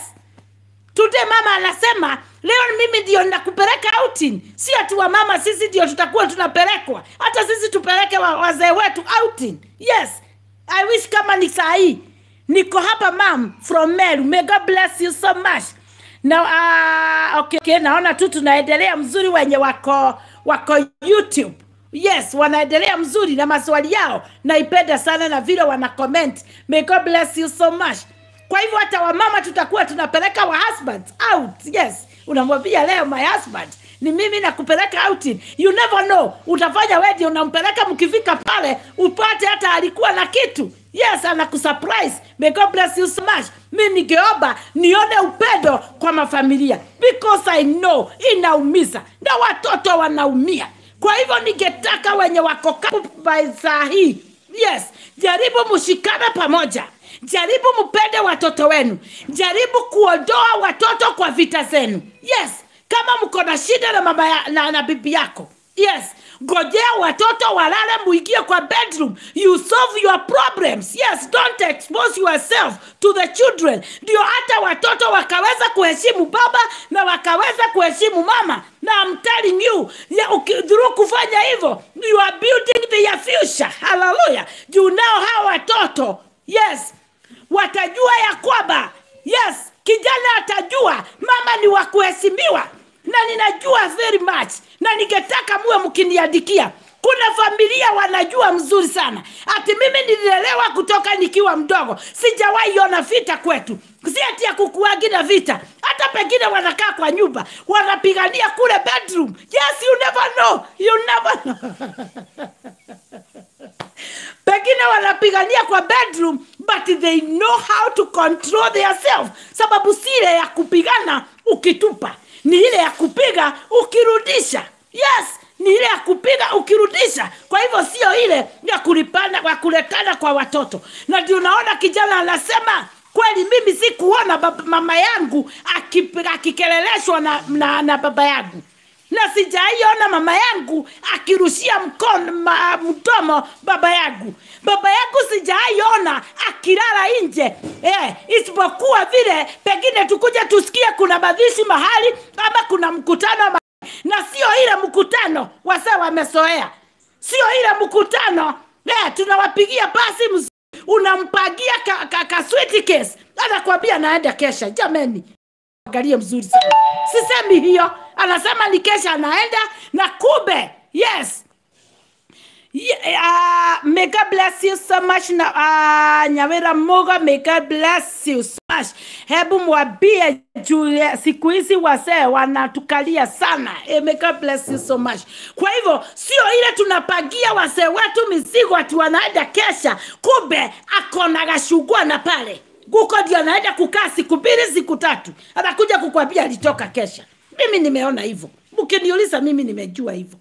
S1: Today mama anasema leo mimi ndio nakupeleka outing. Si ati wa mama sisi ndio tutakuwa tunapelekwa, hata sisi tupeleke wa, wazee wetu outing. Yes, I wish kama ni saa hii niko hapa mam from Meru. May God bless you so much. Na uh, okay, okay, naona tu tunaendelea mzuri wenye wako wako YouTube. Yes, wanaendelea mzuri na maswali yao naipenda sana na vile wana comment. May God bless you so much kwa hivyo hata wamama tutakuwa tunapeleka wa husbands out yes unamwambia leo my husband ni mimi nakupeleka outing you never know utafanya wedi unampeleka mkifika pale upate hata alikuwa na kitu yes anakusurprise may god bless you so much mi ningeomba nione upendo kwa mafamilia because i know inaumiza na watoto wanaumia kwa hivyo ningetaka wenye wako kapu by saa hii yes jaribu mshikane pamoja jaribu mpende watoto wenu jaribu kuondoa watoto kwa vita zenu yes kama mko na shida na mama ya, na, na bibi yako yes ngojea watoto walale muingie kwa bedroom you solve your problems yes don't expose yourself to the children ndio hata watoto wakaweza kuheshimu baba na wakaweza kuheshimu mama na I'm telling you ya, uki- through kufanya hivyo you are building their future hallelujah juu nao hawa watoto yes watajua ya kwamba yes kijana atajua mama ni wa kuheshimiwa na ninajua very much na ningetaka muwe mkiniandikia kuna familia wanajua mzuri sana ati mimi nililelewa kutoka nikiwa mdogo sijawahi ona vita kwetu si ati ya kukuagi na vita hata pengine wanakaa kwa nyumba wanapigania kule bedroom yes you never know you never know pengine wanapigania kwa bedroom but they know how to control themselves sababu si ile ya kupigana ukitupa ni ile ya kupiga ukirudisha yes ni ile ya kupiga ukirudisha kwa hivyo sio ile ya kulipana kwa kuletana kwa watoto na ndio unaona kijana anasema kweli mimi sikuona baba, mama yangu aki- akikeleleshwa na, na, na baba yangu na sijaiona mama yangu akirushia mkono ma, mdomo baba yangu baba yangu sijaiona akilala nje eh, isipokuwa vile pengine tukuja tusikie kuna madhishi mahali ama kuna mkutano ma na sio ile mkutano wase wamesoea sio ile mkutano eh, tunawapigia basi mzuri unampangia ka, ka, ka sweet case anakwambia naenda kesha jameni angalie mzuri sana sisemi hiyo anasema ni kesha anaenda na kumbe yes Yeah, uh, may God bless you so much na uh, Nyawira Moga, may God bless you so much. Hebu mwambie juu ya siku hizi wasee wanatukalia sana. Eh, may God bless you so much. Kwa hivyo sio ile tunapagia wasee wetu mizigo ati wanaenda kesha, kumbe akona gashugua na pale guko ndio anaenda kukaa siku mbili siku tatu, anakuja kukwambia alitoka kesha. Mimi nimeona hivyo, mkiniuliza mimi nimejua hivyo.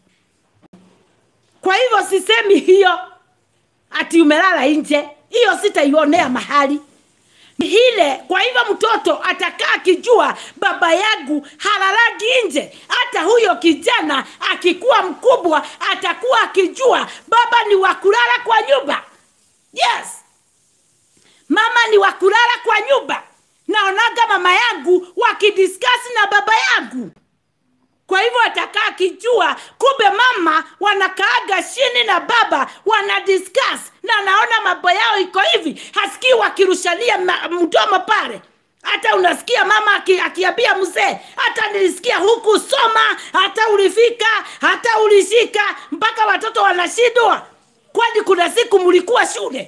S1: Kwa hivyo sisemi hiyo ati umelala nje, hiyo sitaionea mahali Ni ile. Kwa hivyo mtoto atakaa akijua baba yangu halalagi nje. Hata huyo kijana akikuwa mkubwa atakuwa akijua baba ni wa kulala kwa nyumba. Yes, mama ni wa kulala kwa nyumba. Naonaga mama yangu wakidiskasi na baba yangu kwa hivyo atakaa akijua kumbe mama wanakaaga chini na baba wana discuss na anaona mambo yao iko hivi hasikii wakirushalia ma- mdomo pale hata unasikia mama aki- akiambia mzee hata nilisikia huku soma hata ulifika hata ulishika mpaka watoto wanashindwa kwani kuna siku mlikuwa shule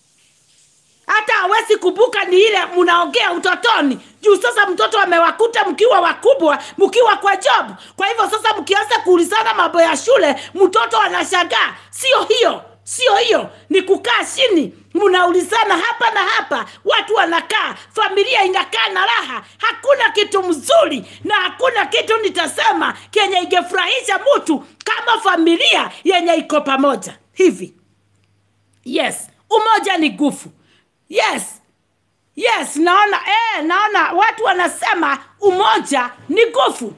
S1: hata hawezi kumbuka ni ile mnaongea utotoni juu sasa mtoto amewakuta mkiwa wakubwa mkiwa kwa job kwa hivyo sasa mkianza kuulizana mambo ya shule mtoto anashangaa sio hiyo sio hiyo ni kukaa chini mnaulizana hapa na hapa watu wanakaa familia inakaa na raha hakuna kitu mzuri na hakuna kitu nitasema kenye ingefurahisha mtu kama familia yenye iko pamoja hivi yes umoja ni nguvu yes yes naona eh, naona watu wanasema umoja ni nguvu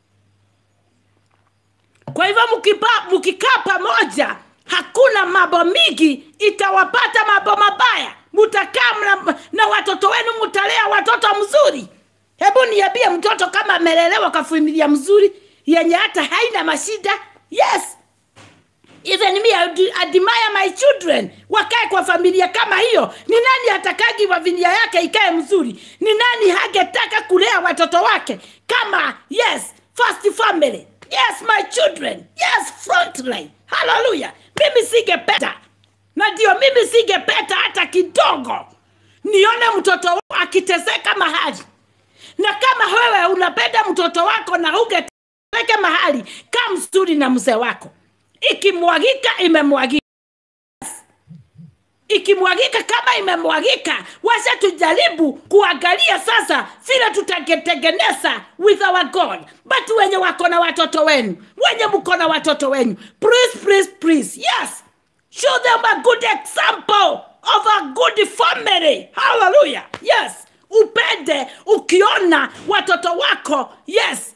S1: kwa hivyo mkipa- mkikaa pamoja hakuna mambo mingi itawapata mambo mabaya mutakaa mna- na watoto wenu mutalea watoto mzuri hebu niambie mtoto kama amelelewa kwa familia mzuri yenye hata haina mashida yes even me I ad- admire my children wakae kwa familia kama hiyo ni nani atakagi familia yake ikae mzuri ni nani hagetaka kulea watoto wake kama yes first family yes my children yes frontline haleluya mimi singependa na ndio mimi singependa hata kidogo nione mtoto wangu akiteseka mahali na kama wewe unapenda mtoto wako na ungeteke mahali kaa mzuri na mzee wako ikimwagika imemwagika ikimwagika kama imemwagika wacha tujaribu kuangalia sasa vile tutagetengeneza with our god but wenye wako na watoto wenu wenye mko na watoto wenu please please please yes show them a good example of a good family hallelujah yes upende ukiona watoto wako yes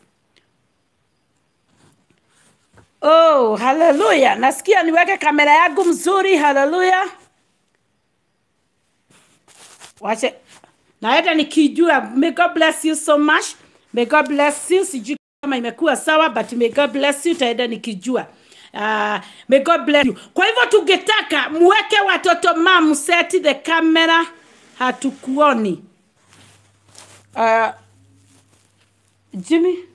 S1: Oh, haleluya. Nasikia niweke kamera yangu mzuri. Haleluya. Wache naenda nikijua. May God bless you so much. May God bless you. Sijui kama imekuwa sawa but may God bless you. Taenda nikijua. Uh, may God bless you. Kwa hivyo tungetaka muweke watoto mam set the camera hatukuoni. Uh, Jimmy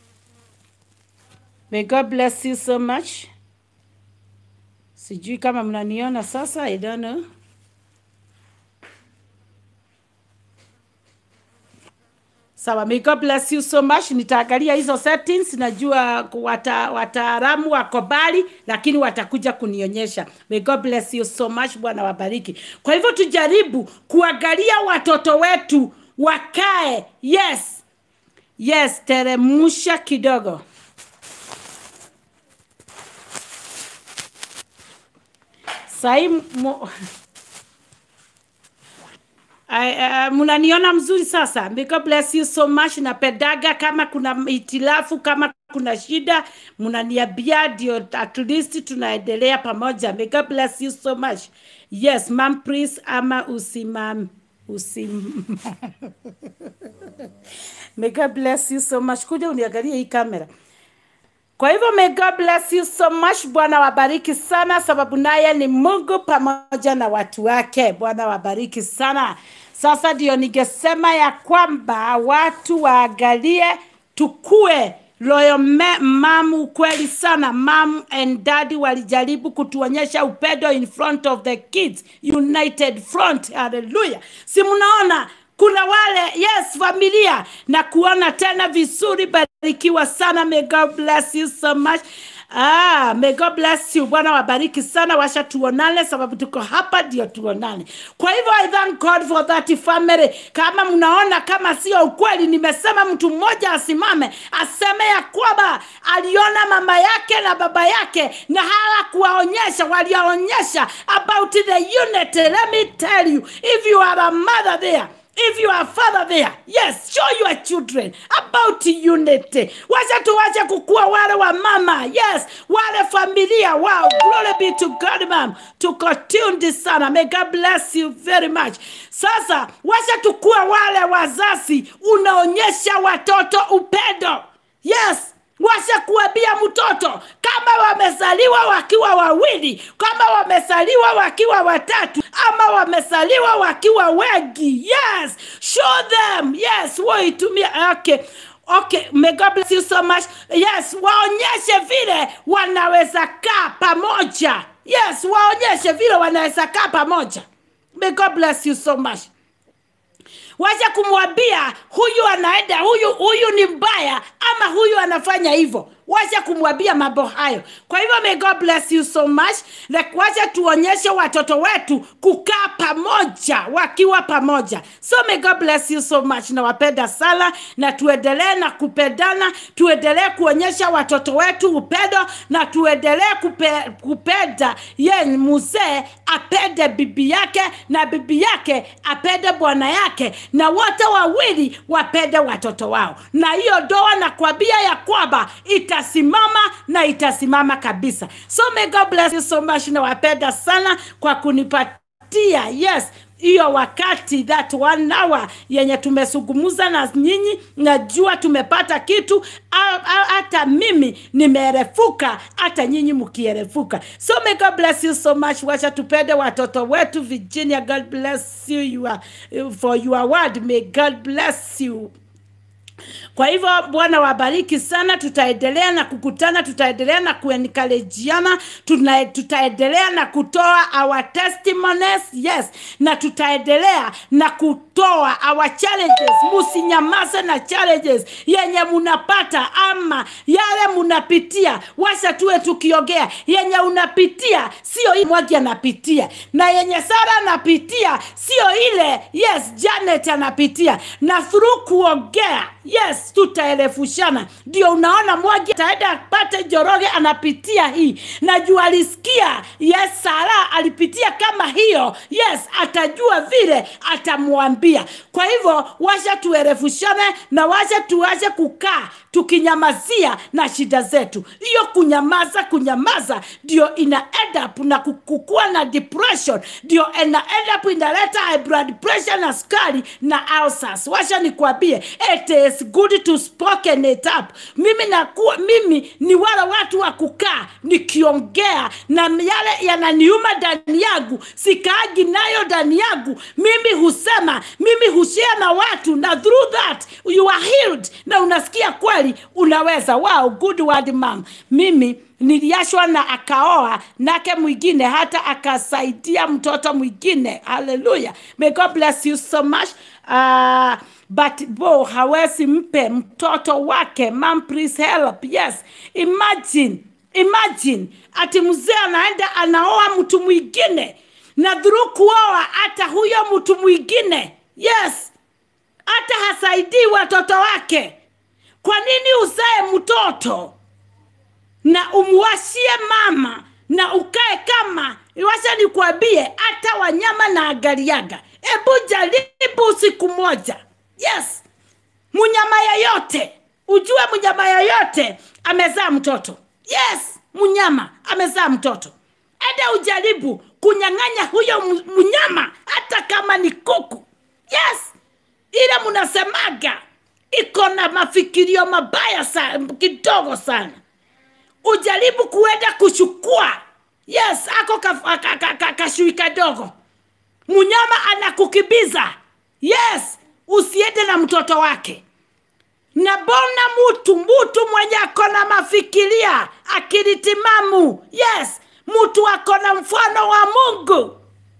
S1: May God bless you so much. Sijui kama mnaniona sasa, I don't know. Sawa, may God bless you so much. Nitaangalia hizo settings, najua wata, wataalamu wako mbali, lakini watakuja kunionyesha. May God bless you so much. Bwana wabariki. Kwa hivyo tujaribu kuangalia watoto wetu wakae. Yes, yes, teremusha kidogo. Sahi mu... I, uh, mnaniona mzuri sasa. May God bless you so much. Napendaga kama kuna itilafu, kama kuna shida, mnaniambia ndio at least tunaendelea pamoja. May God bless you so much. Yes, ma'am please ama usimam usim May God bless you so much. Kuja uniangalie hii kamera. Kwa hivyo may God bless you so much. Bwana wabariki sana, sababu naye ni Mungu pamoja na watu wake. Bwana wabariki sana. Sasa ndio ningesema ya kwamba watu waangalie, tukue loyo me- mam. Ukweli sana, mam and daddy walijaribu kutuonyesha upendo in front of the kids, united front. Haleluya! Si mnaona kuna wale yes familia na kuona tena vizuri barikiwa sana may god bless you so much Ah, may God bless you. Bwana wabariki sana, washa tuonane, sababu tuko hapa ndio tuonane. Kwa hivyo I thank God for that family. Kama mnaona kama sio ukweli, nimesema mtu mmoja asimame aseme ya kwamba aliona mama yake na baba yake na hala kuwaonyesha, waliwaonyesha about the unity. Let me tell you, if you are a mother there If you are a father there, yes, show your children about unity. Wacha tuwache kukua wale wa mama, yes, wale familia. Wow, glory be to God, ma'am. Tuko tuned sana. May God bless you very much. Sasa wacha tukua wale wazazi, unaonyesha watoto upendo. Yes, washa kuambia mtoto kama wamezaliwa wakiwa wawili, kama wamezaliwa wakiwa watatu, ama wamezaliwa wakiwa wengi. Yes, show them. Yes, waitumia. Okay. Okay, may God bless you so much. Yes, waonyeshe vile wanaweza kaa pamoja. Yes, waonyeshe vile wanaweza kaa pamoja. May God bless you so much wacha kumwambia huyu anaenda huyu huyu ni mbaya ama huyu anafanya hivyo wacha kumwambia mambo hayo kwa hivyo may god bless you so much like wacha tuonyeshe watoto wetu kukaa pamoja wakiwa pamoja so may god bless you so much nawapenda sana na tuendelee na kupendana tuendelee kuonyesha watoto wetu upendo na tuendelee kupe, kupenda ye mzee apende bibi yake na bibi yake apende bwana yake na wote wawili wapende watoto wao na hiyo ndoa nakwambia ya kwamba itasimama na itasimama kabisa so may god bless you so much nawapenda sana kwa kunipatia yes hiyo wakati that one hour yenye tumesungumuza na nyinyi najua tumepata kitu au- au hata mimi nimeerefuka hata nyinyi mkierefuka so may god bless you so much wacha tupende watoto wetu virginia god bless you, you are, for your word may god bless you kwa hivyo bwana wabariki sana tutaendelea na kukutana tutaendelea na kuenkalejiana tutaendelea na kutoa our testimonies yes na tutaendelea na kutoa our challenges musinyamaze na challenges yenye munapata ama yale munapitia washa tuwe tukiongea yenye unapitia sio hii mwagi anapitia na yenye sara anapitia sio ile yes janet anapitia na through kuongea yes tutaelefushana ndio unaona mwagi ataenda apate joroge anapitia hii na juu alisikia yes sara alipitia kama hiyo yes atajua vile atamwambia kwa hivyo washa tuerefushane na washa tuache kukaa tukinyamazia na shida zetu hiyo kunyamaza kunyamaza ndio ina end up na kukua na depression ndio ina end up inaleta high blood pressure na skari na ulcers washa nikwambie it is good to spoken it up mimi nakuwa mimi ni wale watu wa kukaa nikiongea na yale yananiuma ndani yangu sikaagi nayo ndani yangu mimi husema mimi hushare na watu na through that you are healed na unasikia kweli unaweza wow good word mom mimi niliashwa na akaoa nake mwingine hata akasaidia mtoto mwingine haleluya may god bless you so much uh, but bo hawezi mpe mtoto wake mam please help yes imagine imagine ati mzee anaenda anaoa mtu mwingine na dhuru kuoa hata huyo mtu mwingine yes hata hasaidii watoto wake kwa nini uzae mtoto na umwashie mama na ukae kama wacha nikwambie hata wanyama na angaliaga hebu jaribu siku moja yes mnyama yeyote ujue mnyama yeyote amezaa mtoto yes mnyama amezaa mtoto enda ujaribu kunyang'anya huyo m- mnyama hata kama ni kuku yes ile mnasemaga iko na mafikirio mabaya sana kidogo sana ujaribu kuenda kuchukua yes ako kashui ka, ka, ka, kashui kadogo mnyama anakukibiza yes usiende na mtoto wake na bona mutu mutu mwenye ako na mafikiria akili timamu yes mtu ako na mfano wa mungu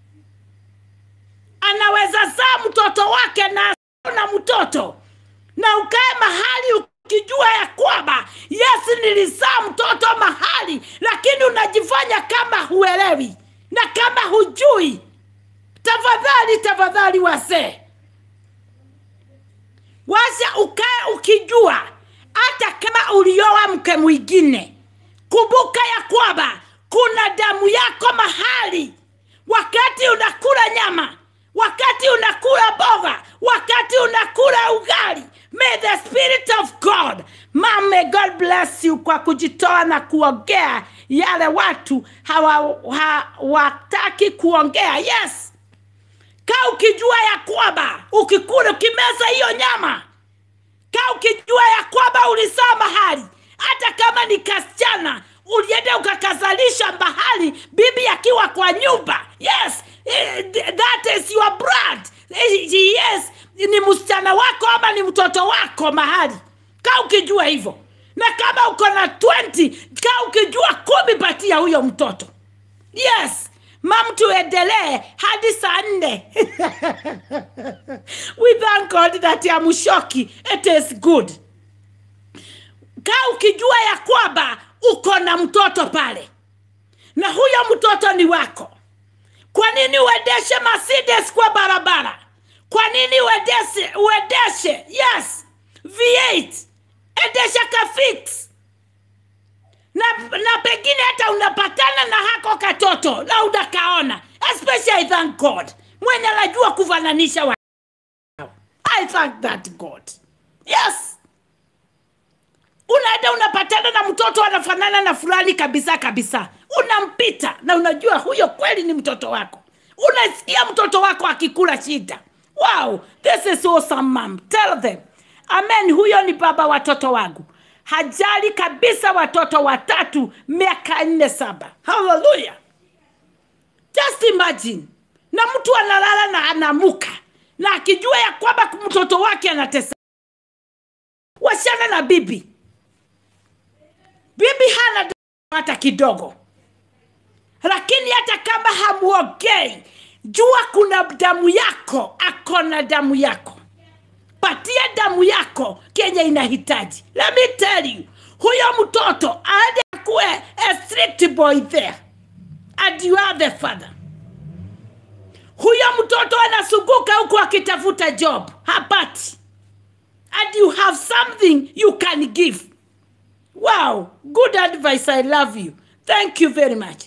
S1: anaweza zaa mtoto wake na na mtoto na ukae mahali ukijua ya kwamba yes nilizaa mtoto mahali lakini unajifanya kama huelewi na kama hujui tafadhali tafadhali wasee washa ukae ukijua hata kama ulioa mke mwingine kumbuka ya kwamba kuna damu yako mahali wakati unakula nyama wakati unakula boga wakati unakula ugali may the spirit of god Mom, may god bless you kwa kujitoa na kuongea yale watu hawataki kuongea yes kaa ukijua ya kwamba ukikula ukimeza hiyo nyama kaa ukijua ya kwamba ulisaa mahali hata kama ni kasichana ulienda ukakazalisha mahali bibi akiwa kwa nyumba yes eh, that is your blood Eh, yes ni msichana wako ama ni mtoto wako mahali kaa ukijua hivyo na kama uko na 20 kaa ukijua kumi patia huyo mtoto yes mam tuendelee hadi saa nne we thank god that amshoki it is good kaa ukijua ya kwamba uko na mtoto pale na huyo mtoto ni wako kwa nini uendeshe mercedes kwa barabara kwa nini uendeshe uendeshe yes v8 endesha kafix na, na pengine hata unapatana na hako katoto na unakaona especially thank god mwenye anajua kufananisha wa i thank that god yes unaenda unapatana na mtoto anafanana na fulani kabisa kabisa unampita na unajua huyo kweli ni mtoto wako unasikia mtoto wako akikula shida wow this is awesome mom tell them amen huyo ni baba watoto wangu hajali kabisa watoto watatu miaka nne saba haleluya just imagine na mtu analala na anamuka na akijua ya kwamba mtoto wake anatesa washana na bibi bibi hana damu hata kidogo lakini hata kama hamuongei jua kuna damu yako akona damu yako patia damu yako kenye inahitaji let me tell you huyo mtoto aende akuwe a strict boy there and you are the father huyo mtoto anasuguka huku akitafuta job hapati and you have something you can give wow good advice i love you thank you very much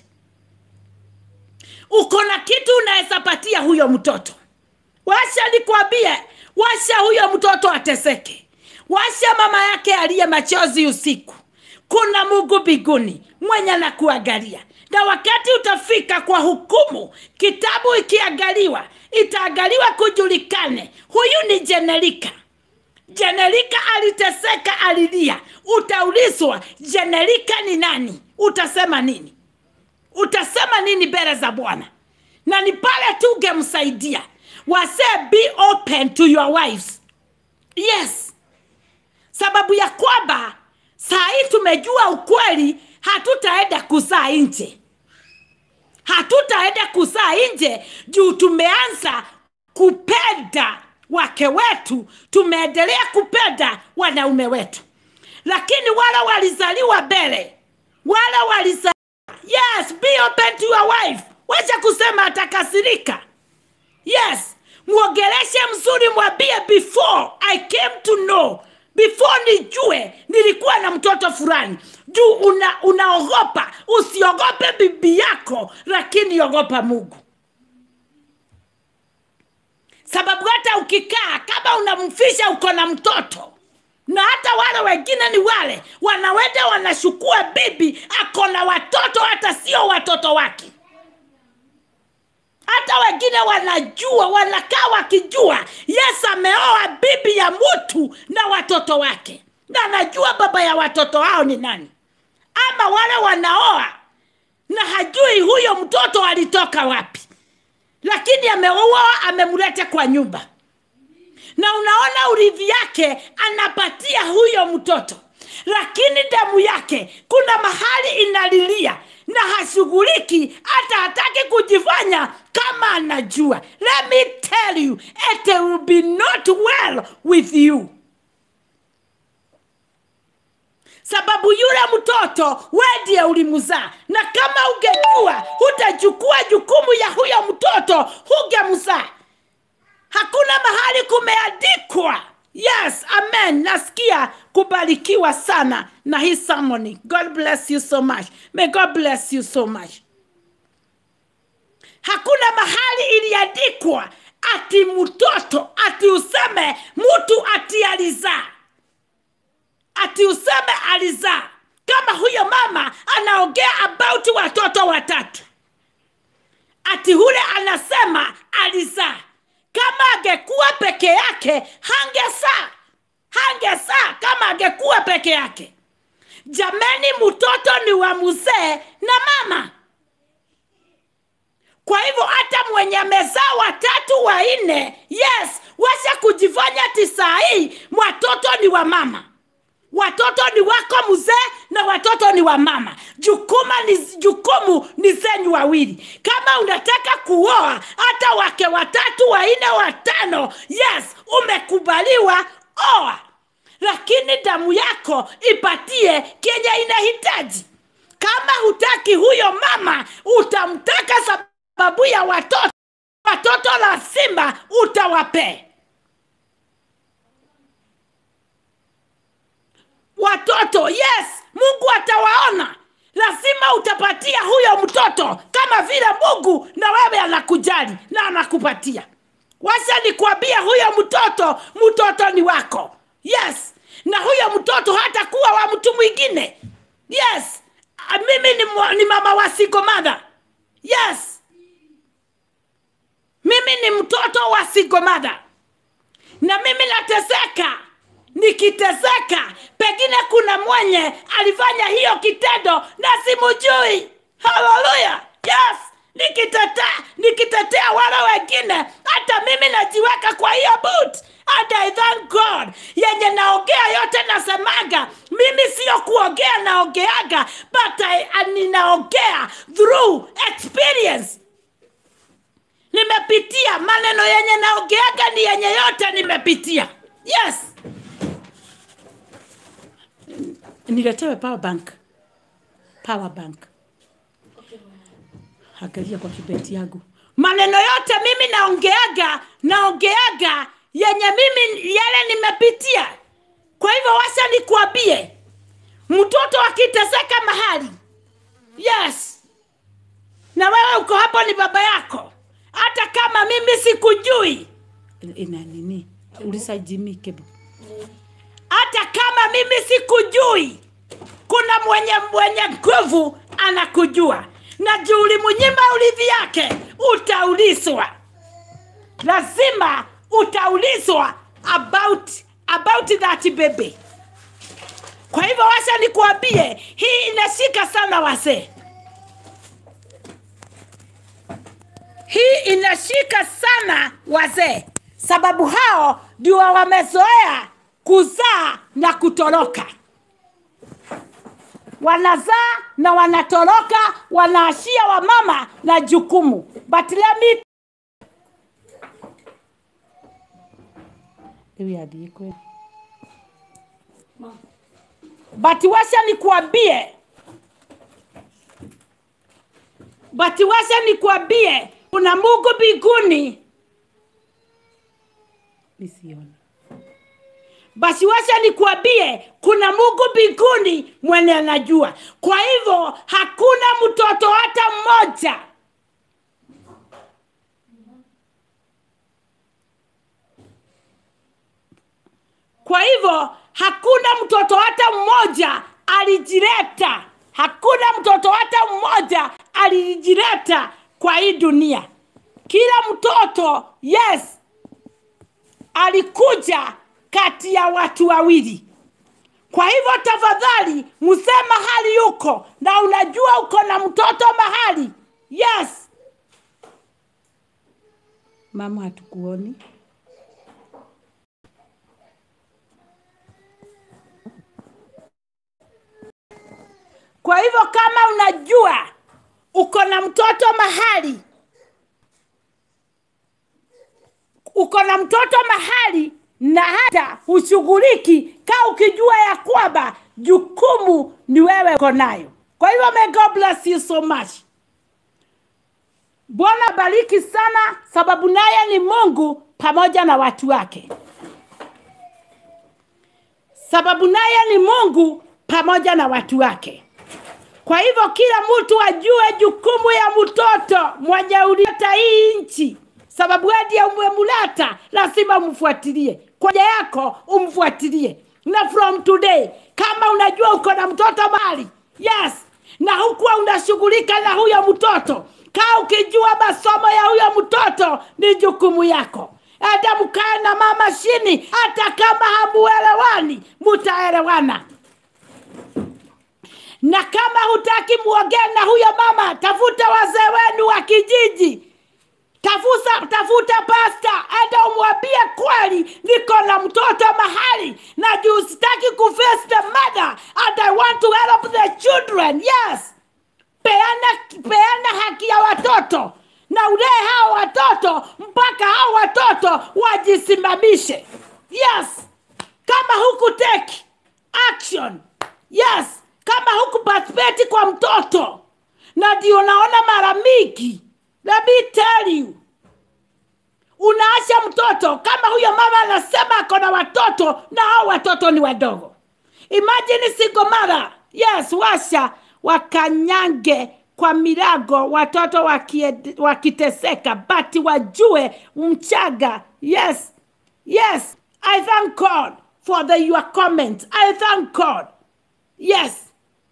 S1: uko na kitu unaweza patia huyo mtoto washa nikwambie washa huyo mtoto ateseke washa mama yake aliye machozi usiku kuna mungu mbinguni mwenye anakuangalia na wakati utafika kwa hukumu kitabu ikiangaliwa itaangaliwa kujulikane huyu ni jenerika jenerika aliteseka alilia utaulizwa jenerika ni nani utasema nini utasema nini mbele za bwana na ni pale tu ungemsaidia wasee be open to your wives yes sababu ya kwamba saa hii tumejua ukweli hatutaenda kuzaa nje hatutaenda kuzaa nje juu tumeanza kupenda wake wetu tumeendelea kupenda wanaume wetu lakini wale walizaliwa mbele wale walizaliwa yes be open to your wife wacha kusema atakasirika yes mwongeleshe mzuri mwambie before i came to know before nijue nilikuwa na mtoto fulani juu una, unaogopa usiogope bibi yako lakini ogopa mungu sababu hata ukikaa kama unamfisha uko na mtoto na hata wale wengine ni wale wanawenda wanashukua bibi ako na watoto hata sio watoto wake hata wengine wanajua wanakaa wakijua yesu ameoa bibi ya mtu na watoto wake na anajua baba ya watoto hao ni nani ama wale wanaoa na hajui huyo mtoto alitoka wapi lakini ameoa amemleta kwa nyumba na unaona urithi yake anapatia huyo mtoto lakini damu yake kuna mahali inalilia na hashughuliki hata hataki kujifanya kama anajua let me tell you it will be not well with you sababu yule mtoto we ndiye ulimzaa na kama ungejua hutachukua jukumu ya huyo mtoto hungemzaa hakuna mahali kumeandikwa yes amen nasikia kubarikiwa sana na hii sermon god bless you so much may god bless you so much hakuna mahali iliandikwa ati mtoto ati useme mtu ati alizaa ati useme alizaa kama huyo mama anaongea about watoto watatu ati hule anasema alizaa kama angekuwa peke yake hangesaa hangesaa kama angekuwa peke yake jameni mtoto ni wa mzee na mama kwa hivyo hata mwenye amezaa watatu wanne yes washa kujifanya ati saa hii watoto ni wa mama watoto ni wako mzee na watoto ni wa mama jukuma ni jukumu ni zenyu wawili kama unataka kuoa hata wake watatu wanne watano yes umekubaliwa oa lakini damu yako ipatie kenye inahitaji kama hutaki huyo mama utamtaka sababu ya watoto watoto lazima utawapee watoto yes mungu atawaona lazima utapatia huyo mtoto kama vile mungu na wewe anakujali na anakupatia wacha nikwambia huyo mtoto mtoto ni wako yes na huyo mtoto hata kuwa wa mtu mwingine yes Ah, mimi ni, mwa- ni mama wa single mother yes mimi ni mtoto wa single mother na mimi nateseka nikiteseka pengine kuna mwenye alifanya hiyo kitendo na simujui haleluya yes nikitetea nikitetea wale wengine hata mimi najiweka kwa hiyo boot and I thank God yenye naongea yote nasemaga mimi sio kuongea naongeaga but I, I, ninaongea through experience nimepitia maneno yenye naongeaga ni yenye yote nimepitia yes niletewe power bank power bank angalia kwa kibeti yangu maneno yote mimi naongeaga naongeaga yenye mimi yale nimepitia kwa hivyo washa nikuambie mtoto akiteseka mahali yes na wewe uko hapo ni baba yako hata kama mimi sikujui ina nini ulisajimikebu hata kama mimi sikujui kuna mwenye mwenye nguvu anakujua na juu ulimnyima urithi yake utaulizwa lazima utaulizwa about about that baby kwa hivyo washa nikuambie hii inashika sana wazee hii inashika sana wazee sababu hao ndio wamezoea kuzaa na kutoroka wanazaa na wanatoroka wanaashia wamama na jukumu but let me Ewe adie kweli. but washa nikuambie but washa nikuambie kuna mungu mbinguni nisiona basi wacha nikuambie kuna mungu mbinguni mwenye anajua kwa hivyo hakuna mtoto hata mmoja kwa hivyo hakuna mtoto hata mmoja alijileta hakuna mtoto hata mmoja alijileta kwa hii dunia kila mtoto yes alikuja kati ya watu wawili kwa hivyo tafadhali msee mahali yuko na unajua uko na mtoto mahali yes mama hatukuoni kwa hivyo kama unajua uko na mtoto mahali uko na mtoto mahali na hata hushughuliki kaa ukijua ya kwamba jukumu ni wewe uko nayo kwa hivyo may god bless you so much bwana bariki sana sababu naye ni mungu pamoja na watu wake sababu naye ni mungu pamoja na watu wake kwa hivyo kila mtu ajue jukumu ya mtoto mwenye uleta hii nchi sababu ndiye umemulata lazima umfuatilie kwaja yako umfuatilie na from today kama unajua uko na mtoto mali yes na hukuwa unashughulika na huyo mtoto kaa ukijua masomo ya huyo mtoto ni jukumu yako hata mkae na mama chini hata kama hamuelewani mutaelewana na kama hutaki muongee na huyo mama tafuta wazee wenu wa kijiji tafuta tafuta pasta hata umwambie kweli niko na mtoto mahali na juu sitaki kuface the mother and i want to help the children yes peana peana haki ya watoto na ulee hao watoto mpaka hao watoto wajisimamishe yes kama huku take action yes kama huku participate kwa mtoto na ndio naona mara mingi let me tell you unaacha mtoto kama huyo mama anasema ako na watoto na hao watoto ni wadogo imagine single mother yes washa wakanyange kwa milago watoto wakie- wakiteseka bati wajue mchaga yes yes i thank god for the your comment i thank god yes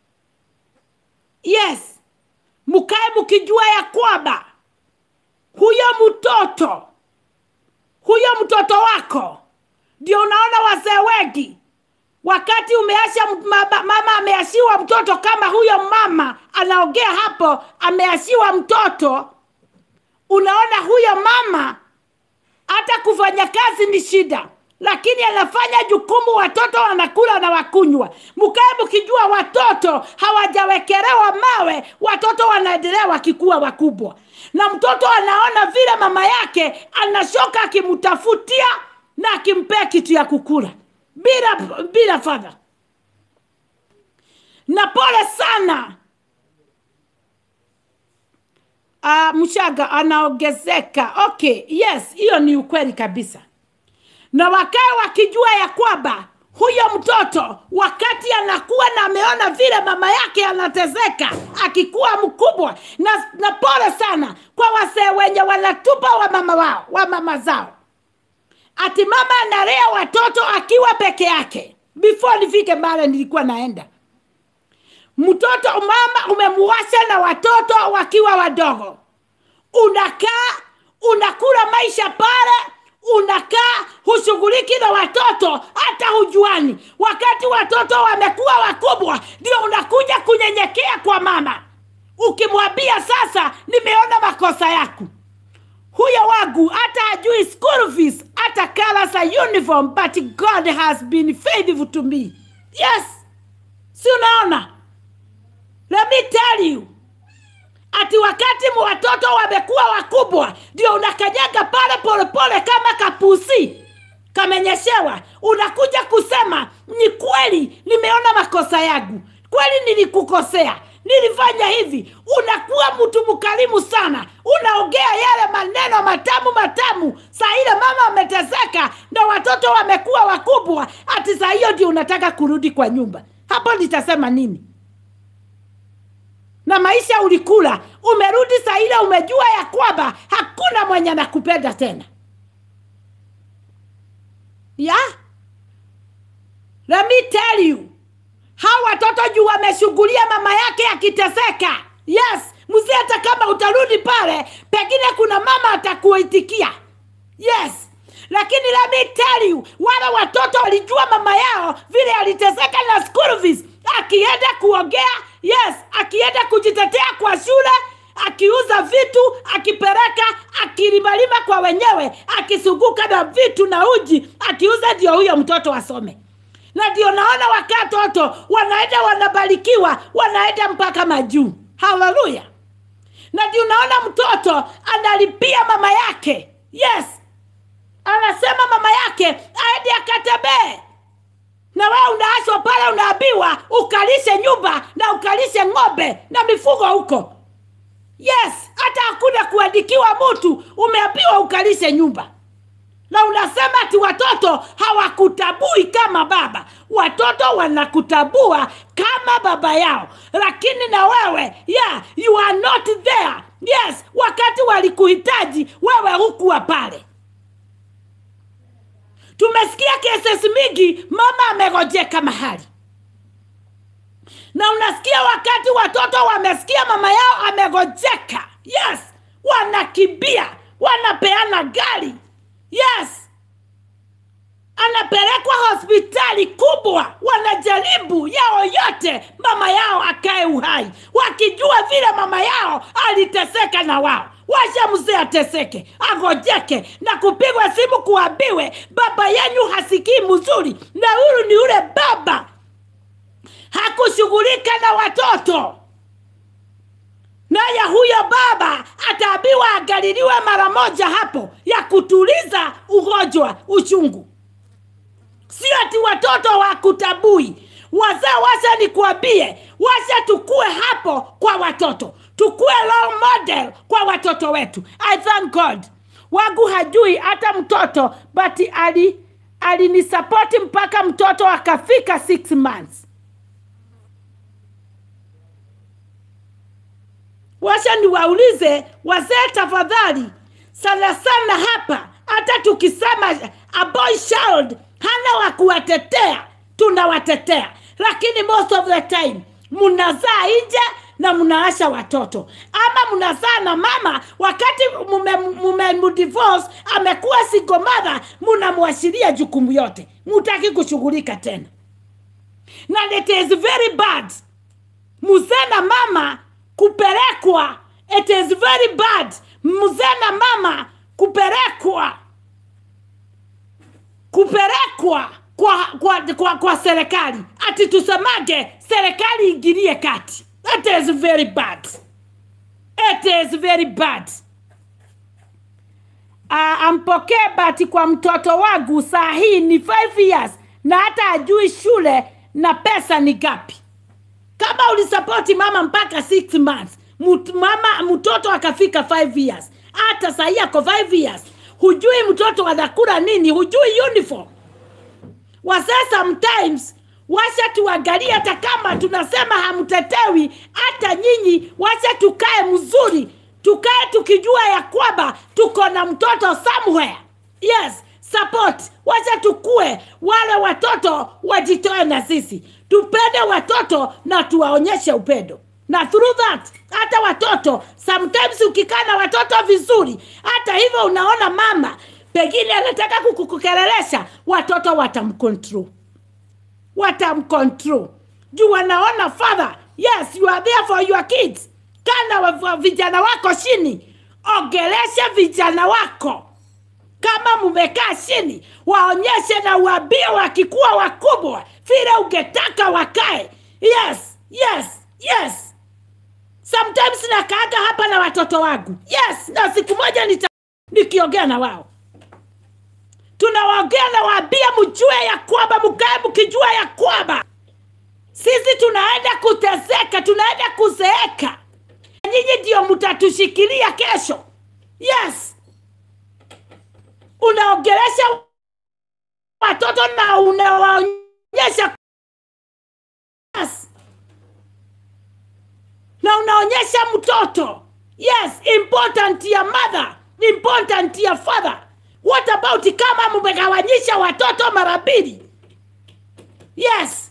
S1: yes mkae mkijua ya kwamba huyo mtoto huyo mtoto wako ndio unaona wazee wengi wakati umeasha mama, mama ameashiwa mtoto kama huyo mama anaongea hapo ameashiwa mtoto unaona huyo mama hata kufanya kazi ni shida lakini anafanya jukumu watoto wanakula na wakunywa mkae mkijua watoto hawajawekelewa mawe watoto wanaendelea wakikuwa wakubwa na mtoto anaona vile mama yake anashoka akimtafutia na akimpea kitu ya kukula bila bila fadha na pole sana uh, mshaga anaongezeka okay yes hiyo ni ukweli kabisa na wakae wakijua ya kwamba huyo mtoto wakati anakuwa na ameona vile mama yake anatezeka akikuwa mkubwa na, na pole sana kwa wasee wenye wanatupa wa mama wao wa mama zao ati mama analea watoto akiwa peke yake before nifike mbale nilikuwa naenda mtoto mama umemuwasha na watoto wakiwa wadogo unakaa unakula maisha pale unakaa hushughuliki na watoto hata hujuani wakati watoto wamekuwa wakubwa ndio unakuja kunyenyekea kwa mama ukimwambia sasa nimeona makosa yako huyo wangu hata ajui school fees hata colors za uniform but god has been faithful to me yes si unaona let me tell you ati wakati mu watoto wamekuwa wakubwa ndio unakanyaga pale polepole kama kapusi kamenyeshewa unakuja kusema ni kweli nimeona makosa yangu kweli nilikukosea nilifanya hivi unakuwa mtu mkarimu sana unaongea yale maneno matamu matamu saa ile mama ameteseka na watoto wamekuwa wakubwa ati saa hiyo ndio unataka kurudi kwa nyumba hapo nitasema nini na maisha ulikula umerudi saa ile umejua ya kwamba hakuna mwenye anakupenda tena yeah? Let me tell you hawa watoto juu wameshughulia mama yake akiteseka yes mzee hata kama utarudi pale pengine kuna mama atakuitikia yes lakini let me tell you wale watoto walijua mama yao vile aliteseka na school fees akienda kuongea yes akienda kujitetea kwa shule akiuza vitu akipeleka akilimalima kwa wenyewe akisuguka na vitu na uji akiuza ndio huyo mtoto asome na ndio naona wakatoto wanaenda wanabarikiwa wanaenda mpaka majuu haleluya na ndio naona mtoto analipia mama yake yes anasema mama yake aende akatembee na wewe unaachwa pale unaambiwa ukalishe nyumba na ukalishe ng'ombe na mifugo huko yes hata hakuna kuandikiwa mtu umeambiwa ukalishe nyumba na unasema ati watoto hawakutabui kama baba watoto wanakutabua kama baba yao lakini na wewe yeah, you are not there yes wakati walikuhitaji wewe hukuwa pale tumesikia kesi mingi mama amegojeka mahali na unasikia wakati watoto wamesikia mama yao amegojeka yes wanakimbia wanapeana gari yes anapelekwa hospitali kubwa wanajaribu yao yote mama yao akae uhai wakijua vile mama yao aliteseka na wao washa mzee ateseke agojeke na kupigwa simu kuambiwe baba yenyu hasikii mzuri na huyu ni ule baba hakushughulika na watoto naye huyo baba ataambiwa agaliliwe mara moja hapo ya kutuliza ugonjwa uchungu sio ati watoto wakutabui wazee washa nikuambie washa tukue hapo kwa watoto tukue role model kwa watoto wetu i thank god wangu hajui hata mtoto but ali alinisapoti mpaka mtoto akafika six months washa niwaulize wazee tafadhali sana sana hapa hata tukisema a boy child hana wa kuwatetea tunawatetea lakini most of the time mnazaa nje na mnaasha watoto ama mnazaa na mama wakati mumemdivorce mume amekuwa single mother mnamwashiria jukumu yote mutaki kushughulika tena na it is very bad mzee na mama kupelekwa it is very bad mzee na mama kupelekwa kupelekwa kwa, kwa, kwa, kwa serikali ati tusemage serikali ingilie kati it is very bad it is very bad uh, ampokee bati kwa mtoto wangu saa hii ni 5 years na hata ajui shule na pesa ni gapi kama ulisapoti mama mpaka 6 months mut, mama mtoto akafika 5 years hata sahii ako 5 years hujui mtoto anakula nini hujui uniform wazee sometimes washa tuangalie hata kama tunasema hamtetewi hata nyinyi washa tukae mzuri tukae tukijua ya kwamba tuko na mtoto somewhere yes support wacha tukue wale watoto wajitoe na sisi tupende watoto na tuwaonyeshe upendo na through that hata watoto sometimes ukikaa na watoto vizuri hata hivyo unaona mama pengine anataka kukukelelesha watoto watamcontrol watamcontrol juu wanaona father yes you are there for your kids kana wa- vijana wako chini ongelesha vijana wako kama mumekaa chini waonyeshe na uambie wakikuwa wakubwa vile ungetaka wakae yes yes yes sometimes nakaaga hapa na watoto wangu yes na siku moja nita nikiongea na wao tunawaongea na waambia mjue ya kwamba mkae mkijua ya kwamba sisi tunaenda kuteseka tunaenda kuzeeka nyinyi ndio mtatushikilia kesho yes unaongelesha watoto na unawaonyesha yes. na unaonyesha mtoto yes important ya mother important ya father what about kama mmegawanyisha watoto mara mbili yes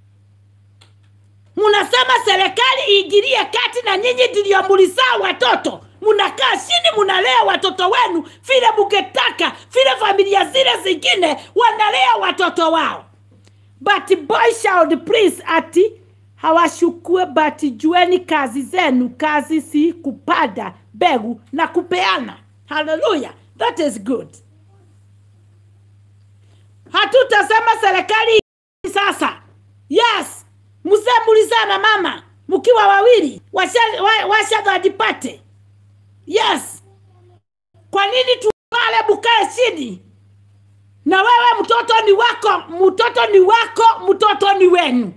S1: munasema serikali iingilie kati na nyinyi ndio mlizaa watoto mnakaa chini mnalea watoto wenu vile mngetaka vile familia zile zingine wanalea watoto wao but boy child please ati hawashukue but jueni kazi zenu kazi si kupanda mbegu na kupeana haleluya that is good hatutasema serikali sasa yes mzee mulizaa na mama mkiwa wawili washadhadipate wa, yes kwa nini tuale bukae chini na wewe mtoto ni wako mtoto ni wako mtoto ni wenu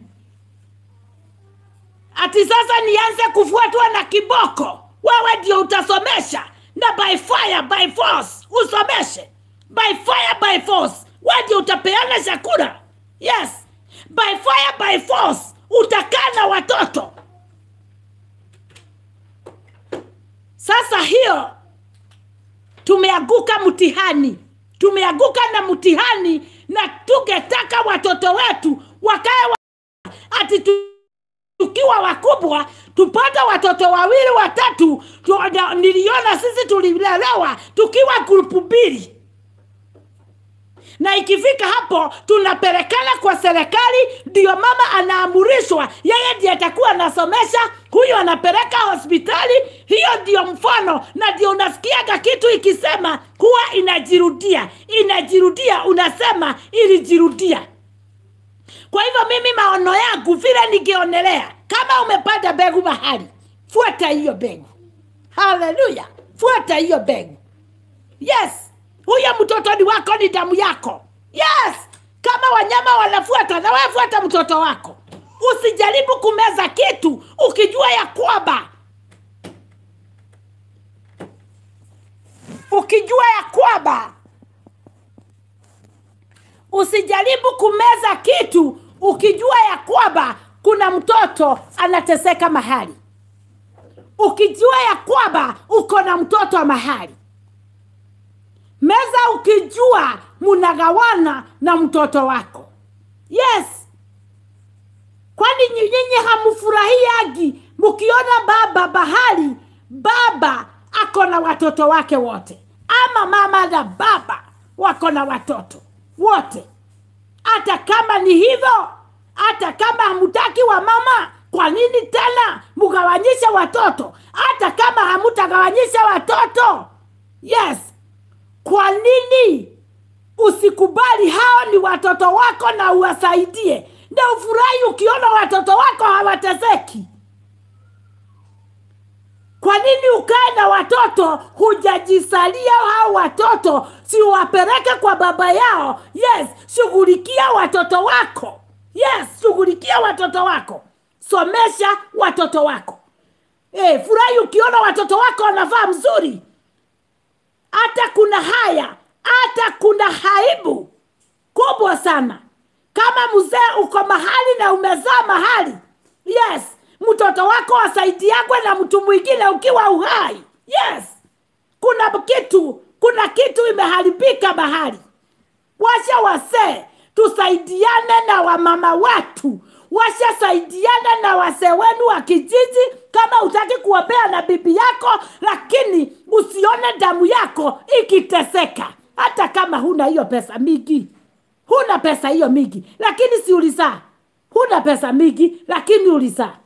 S1: ati sasa nianze kufuatwa na kiboko wewe ndio utasomesha na by fire by force usomeshe by fire by force wewe ndio utapeana chakula yes by fire by force utakaa na watoto sasa hiyo tumeanguka mtihani tumeanguka na mtihani na tungetaka watoto wetu wakae wa... ati tu tukiwa wakubwa tupate watoto wawili watatu tu, niliona sisi tulilelewa tukiwa grupu mbili na ikifika hapo tunapelekana kwa serikali ndio mama anaamurishwa yeye ndiye atakuwa anasomesha huyu anapeleka hospitali hiyo ndio mfano na ndio unasikiaga kitu ikisema huwa inajirudia inajirudia unasema ilijirudia kwa hivyo mimi maono yangu vile nikionelea kama umepanda mbegu mahali fuata hiyo mbegu haleluya fuata hiyo mbegu yes huyo mtoto ni wako ni damu yako yes kama wanyama wanafuata na wewe fuata mtoto wako usijaribu kumeza kitu ukijua ya kwamba ukijua ya kwamba usijaribu kumeza kitu ukijua ya kwamba kuna mtoto anateseka mahali ukijua ya kwamba uko na mtoto wa mahali meza ukijua munagawana na mtoto wako yes kwani nyinyi hamfurahiagi mkiona baba bahali baba ako na watoto wake wote ama mama na baba wako na watoto wote hata kama ni hivyo hata kama hamutaki wa mama kwa nini tena mugawanyishe watoto hata kama hamutagawanyisha watoto yes kwa nini usikubali hao ni watoto wako na uwasaidie na ufurahi ukiona watoto wako hawatezeki kwa nini ukae na watoto hujajisalia hao watoto si wapeleke kwa baba yao yes shughulikia watoto wako yes shughulikia watoto wako somesha watoto wako e, furahi ukiona watoto wako wanavaa mzuri hata kuna haya hata kuna haibu kubwa sana kama mzee uko mahali na umezaa mahali yes mtoto wako wasaidiagwe na mtu mwingine ukiwa uhai yes kuna kitu kuna kitu imeharibika mahali washa wasee tusaidiane na wamama watu washasaidiana na wasee wenu wa kijiji kama utaki kuombea na bibi yako lakini usione damu yako ikiteseka hata kama huna hiyo pesa mingi huna pesa hiyo mingi lakini si ulizaa huna pesa mingi lakini ulizaa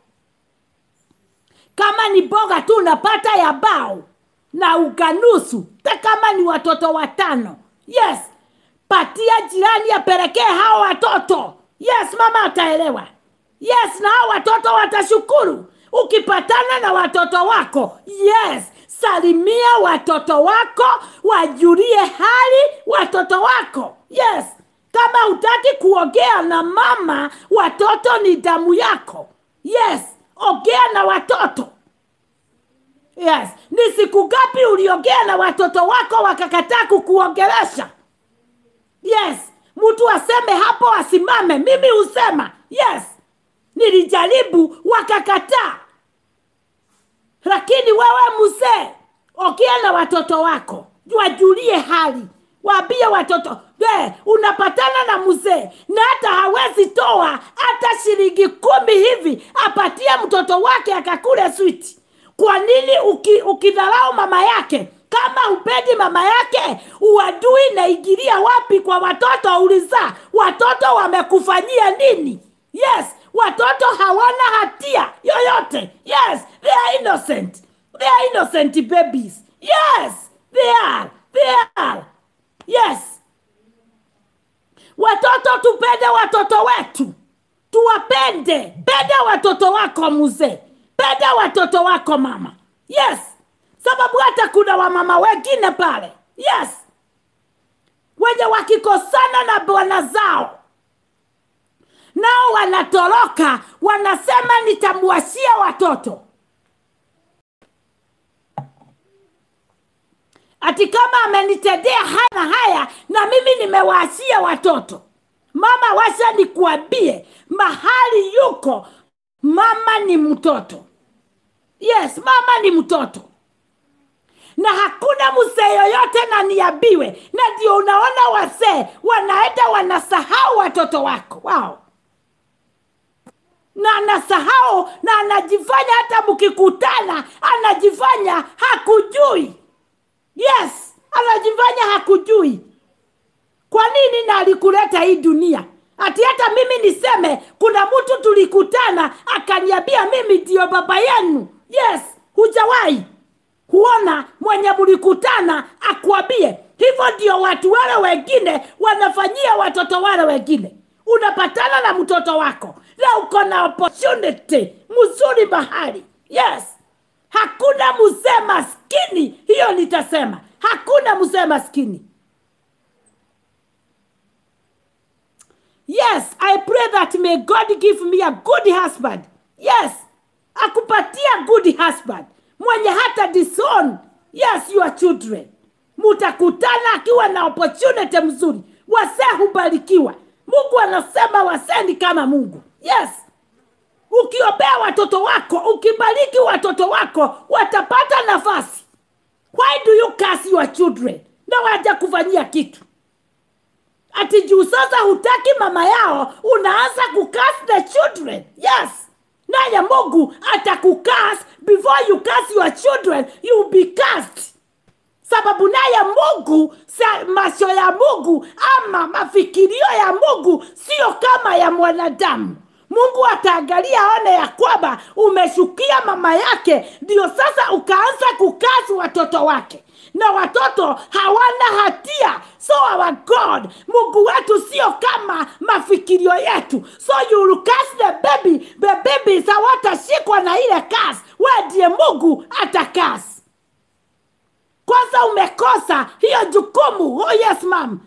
S1: kama ni boga tu unapata ya bao na uganusu ta kama ni watoto watano yes patia jirani apelekee hao watoto yes mama ataelewa yes na hao watoto watashukuru ukipatana na watoto wako yes salimia watoto wako wajulie hali watoto wako yes kama hutaki kuongea na mama watoto ni damu yako yes ongea na watoto yes ni siku ngapi uliongea na watoto wako wakakataa kukuongelesha yes mtu aseme hapo asimame mimi husema yes nilijaribu wakakataa lakini wewe mzee ongea na watoto wako wajulie hali waambie watoto we unapatana na mzee na hata hawezi toa hata shilingi kumi hivi apatie mtoto wake akakule switi kwa nini uki, ukidharau mama yake kama upendi mama yake uadui naingilia wapi kwa watoto uliza watoto wamekufanyia nini yes watoto hawana hatia yoyote yes they are innocent they are innocent babies yes they are they are yes watoto tupende watoto wetu tuwapende penda watoto wako mzee penda watoto wako mama yes sababu hata kuna wamama wengine pale yes wenye wakikosana na bwana zao nao wanatoroka wanasema nitamwashia watoto ati kama amenitendea haya na haya na mimi nimewaashia watoto mama washa nikuambie mahali yuko mama ni mtoto yes mama ni mtoto na hakuna mzee yoyote na niambiwe na ndio unaona wazee wanaenda wanasahau watoto wako wao na anasahau na anajifanya hata mkikutana anajifanya hakujui yes anajifanya hakujui kwa nini na alikuleta hii dunia ati hata mimi niseme kuna mtu tulikutana akaniambia mimi ndio baba yenu yes hujawahi kuona mwenye mlikutana akwambie hivyo ndio watu wale wengine wanafanyia watoto wale wengine unapatana na mtoto wako na uko na opportunity mzuri mahali yes hakuna mzee maskini hiyo nitasema hakuna mzee maskini yes i pray that may god give me a good husband yes akupatia good husband mwenye hata disown yes your children mutakutana akiwa na opportunity mzuri wasee hubarikiwa mungu anasema wasee ni kama mungu yes ukiombea watoto wako ukibariki watoto wako watapata nafasi why do you curse your children na waja kufanyia kitu ati juu sasa hutaki mama yao unaanza kukas the children yes naye mungu atakukas before you curse your children you be cast sababu naye mungu sa, macho ya mungu ama mafikirio ya mungu sio kama ya mwanadamu mungu ataangalia aone ya kwamba umeshukia mama yake ndio sasa ukaanza kukazi watoto wake na watoto hawana hatia so our god mungu wetu sio kama mafikirio yetu so you will cast the baby the babies hawatashikwa na ile kasi we ndiye mungu atakasi kwanza umekosa hiyo jukumu oh yes mam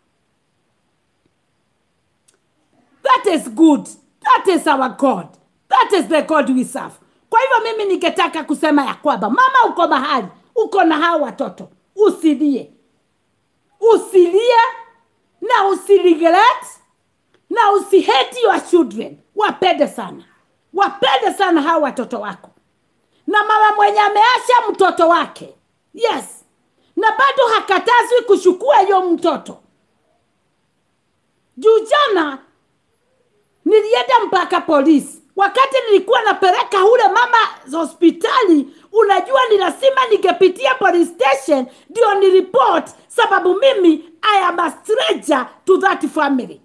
S1: that is good that is our god that is the god we serve kwa hivyo mimi ningetaka kusema ya kwamba mama uko mahali uko na hao watoto usilie usilie na usiregret na usihate your children wapende sana wapende sana hao watoto wako na mama mwenye ameacha mtoto wake yes na bado hakatazwi kuchukua hiyo mtoto juu jana nilienda mpaka polisi wakati nilikuwa napeleka ule mama hospitali unajua ni lazima ningepitia police station ndio niripot sababu mimi i am a stranger to that family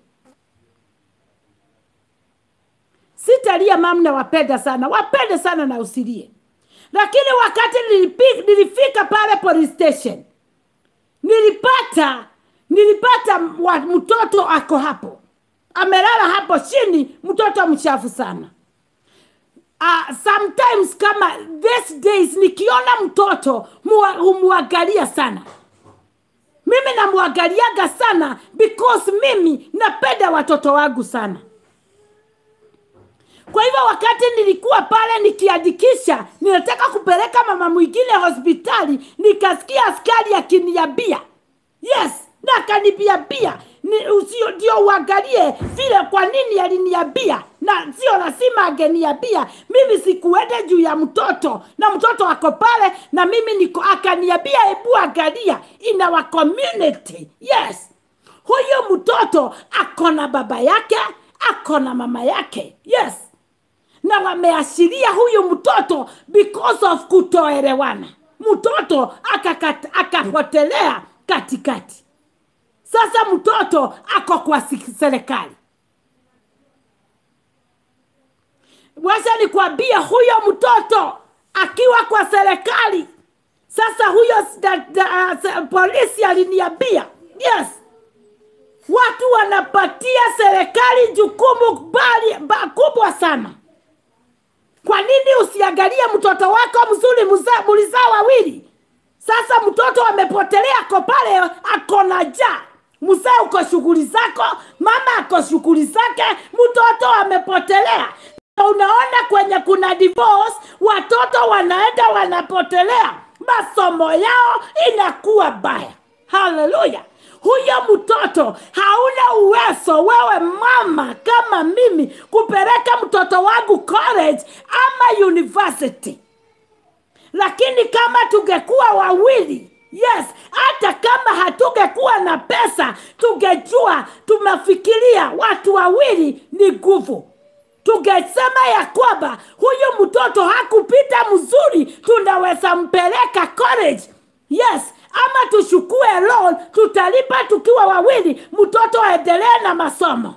S1: sitalia mam na wapenda sana wapende sana na usilie lakini wakati nilipi, nilifika pale police station nilipata nilipata wa, mtoto ako hapo amelala hapo chini mtoto mchafu sana uh, sometimes kama these days nikiona mtoto humwangalia sana mimi namwangaliaga sana because mimi napenda watoto wangu sana kwa hivyo wakati nilikuwa pale nikiandikisha ninataka kupeleka mama mwingine hospitali nikasikia askari akiniambia yes na akanibiambia ni- usio- ndio uangalie vile kwa nini aliniambia na sio lazima angeniambia mimi sikuende juu ya mtoto na mtoto ako pale na mimi niko akaniambia hebu angalia in our community yes huyu mtoto ako na baba yake ako na mama yake yes na wameashiria huyu mtoto because of kutoelewana mtoto akakata- akapotelea katikati sasa mtoto ako kwa si- serikali wacha nikwambie huyo mtoto akiwa kwa serikali sasa huyo s- da, da, se- polisi aliniambia yes watu wanapatia serikali jukumu bali, ba, kubwa sana kwa nini usiangalie mtoto wako mzuri mza- mlizaa wawili sasa mtoto amepotelea ako pale ako na njaa mzee uko shughuli zako mama ako shughuli zake mtoto amepotelea Na unaona kwenye kuna divorce watoto wanaenda wanapotelea masomo yao inakuwa baya haleluya huyo mtoto hauna uwezo wewe mama kama mimi kupeleka mtoto wangu college ama university lakini kama tungekuwa wawili yes hata kama hatungekuwa na pesa tungejua tumefikiria watu wawili ni nguvu tungesema ya kwamba huyu mtoto hakupita mzuri tunaweza mpeleka college yes ama tuchukue loan tutalipa tukiwa wawili mtoto aendelee na masomo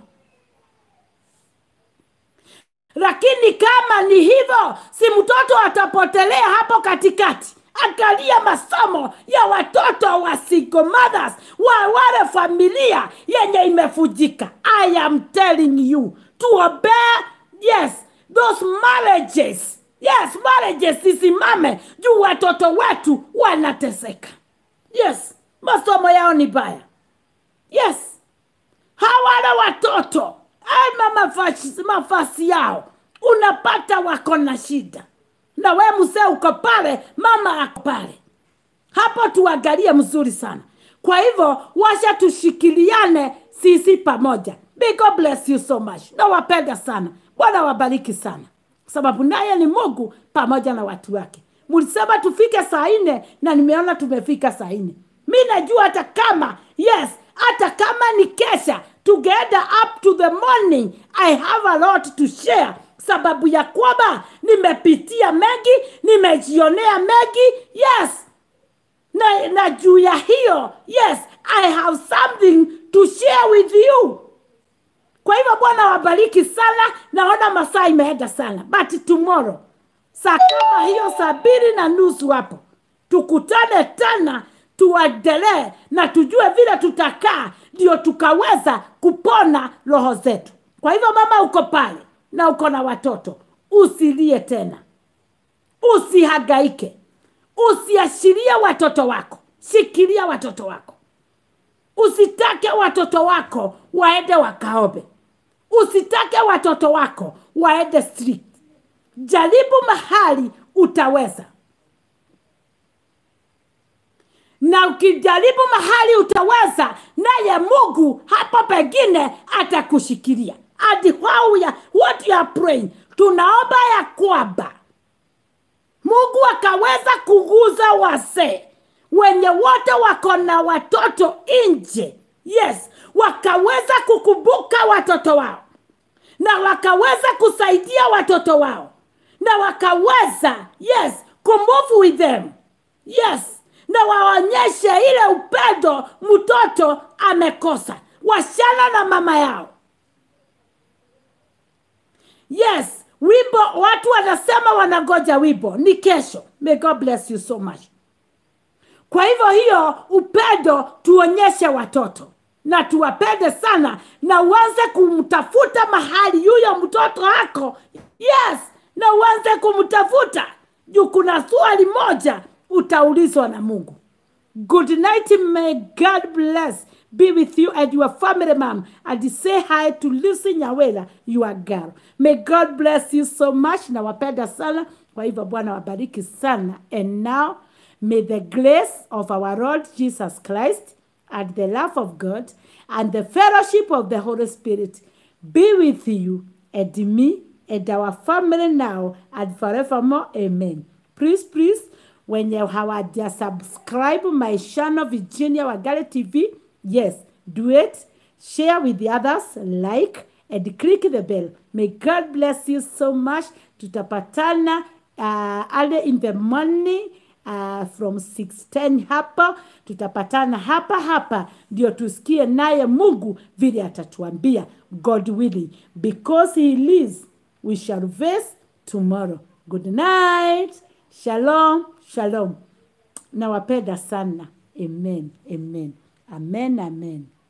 S1: lakini kama ni hivyo si mtoto atapotelea hapo katikati angalia masomo ya watoto wa single mothers wa wale familia yenye imefujika i am telling you tuombee yes those marriages yes marriages zisimame juu watoto wetu wanateseka yes masomo yao ni baya yes hawana watoto ama mafasi, mafasi yao unapata wako na shida na we mzee uko pale mama ako pale hapo tuangalie mzuri sana kwa hivyo washa tushikiliane sisi pamoja May God bless you so much nawapenda sana bwana wabariki sana sababu naye ni mungu pamoja na watu wake mlisema tufike saa nne na nimeona tumefika saa nne mi najua hata kama yes hata kama ni kesha together up to the morning i have a lot to share sababu ya kwamba nimepitia mengi nimejionea mengi yes na, na juu ya hiyo yes i have something to share with you kwa hivyo bwana wabariki sana naona masaa imeenda sana but tomorrow saa kama hiyo saa mbili na nusu hapo tukutane tena tuendelee na tujue vile tutakaa ndio tukaweza kupona roho zetu kwa hivyo mama uko pale na uko na watoto usilie tena usihangaike usiashirie watoto wako shikilia watoto wako usitake watoto wako waende wakaobe usitake watoto wako waende street jaribu mahali utaweza na ukijaribu mahali utaweza naye mungu hapo pengine atakushikilia and how ya, what you are praying tunaomba ya kwamba mungu akaweza kuguza wazee wenye wote wako na watoto nje yes wakaweza kukumbuka watoto wao na wakaweza kusaidia watoto wao na wakaweza yes kumove with them yes na waonyeshe ile upendo mtoto amekosa washana na mama yao yes wimbo watu wanasema wanangoja wimbo ni kesho may god bless you so much kwa hivyo hiyo upendo tuonyeshe watoto na tuwapende sana na uanze kumtafuta mahali yuyo mtoto wako yes na uanze kumtafuta juu kuna swali moja utaulizwa na mungu
S2: Good night. May God bless. Be with you and your family, mom. And say hi to Lucy Nyawela, your girl. May God bless you so much. Nawapenda sana. Kwa hivyo Bwana wabariki sana. And now, may the grace of our Lord Jesus Christ and the love of God and the fellowship of the Holy Spirit be with you and me and our family now and forevermore. Amen. Please, please, when you have subscribe my channel Virginia Wagale TV, yes, do it. Share with the others, like, and click the bell. May God bless you so much. Tutapatana uh, early in the morning uh, from 610 hapa tutapatana hapa hapa ndio tusikie naye mungu vile atatuambia god willing because he lives we shall face tomorrow good night shalom shalom nawapenda sana amen amen amen amen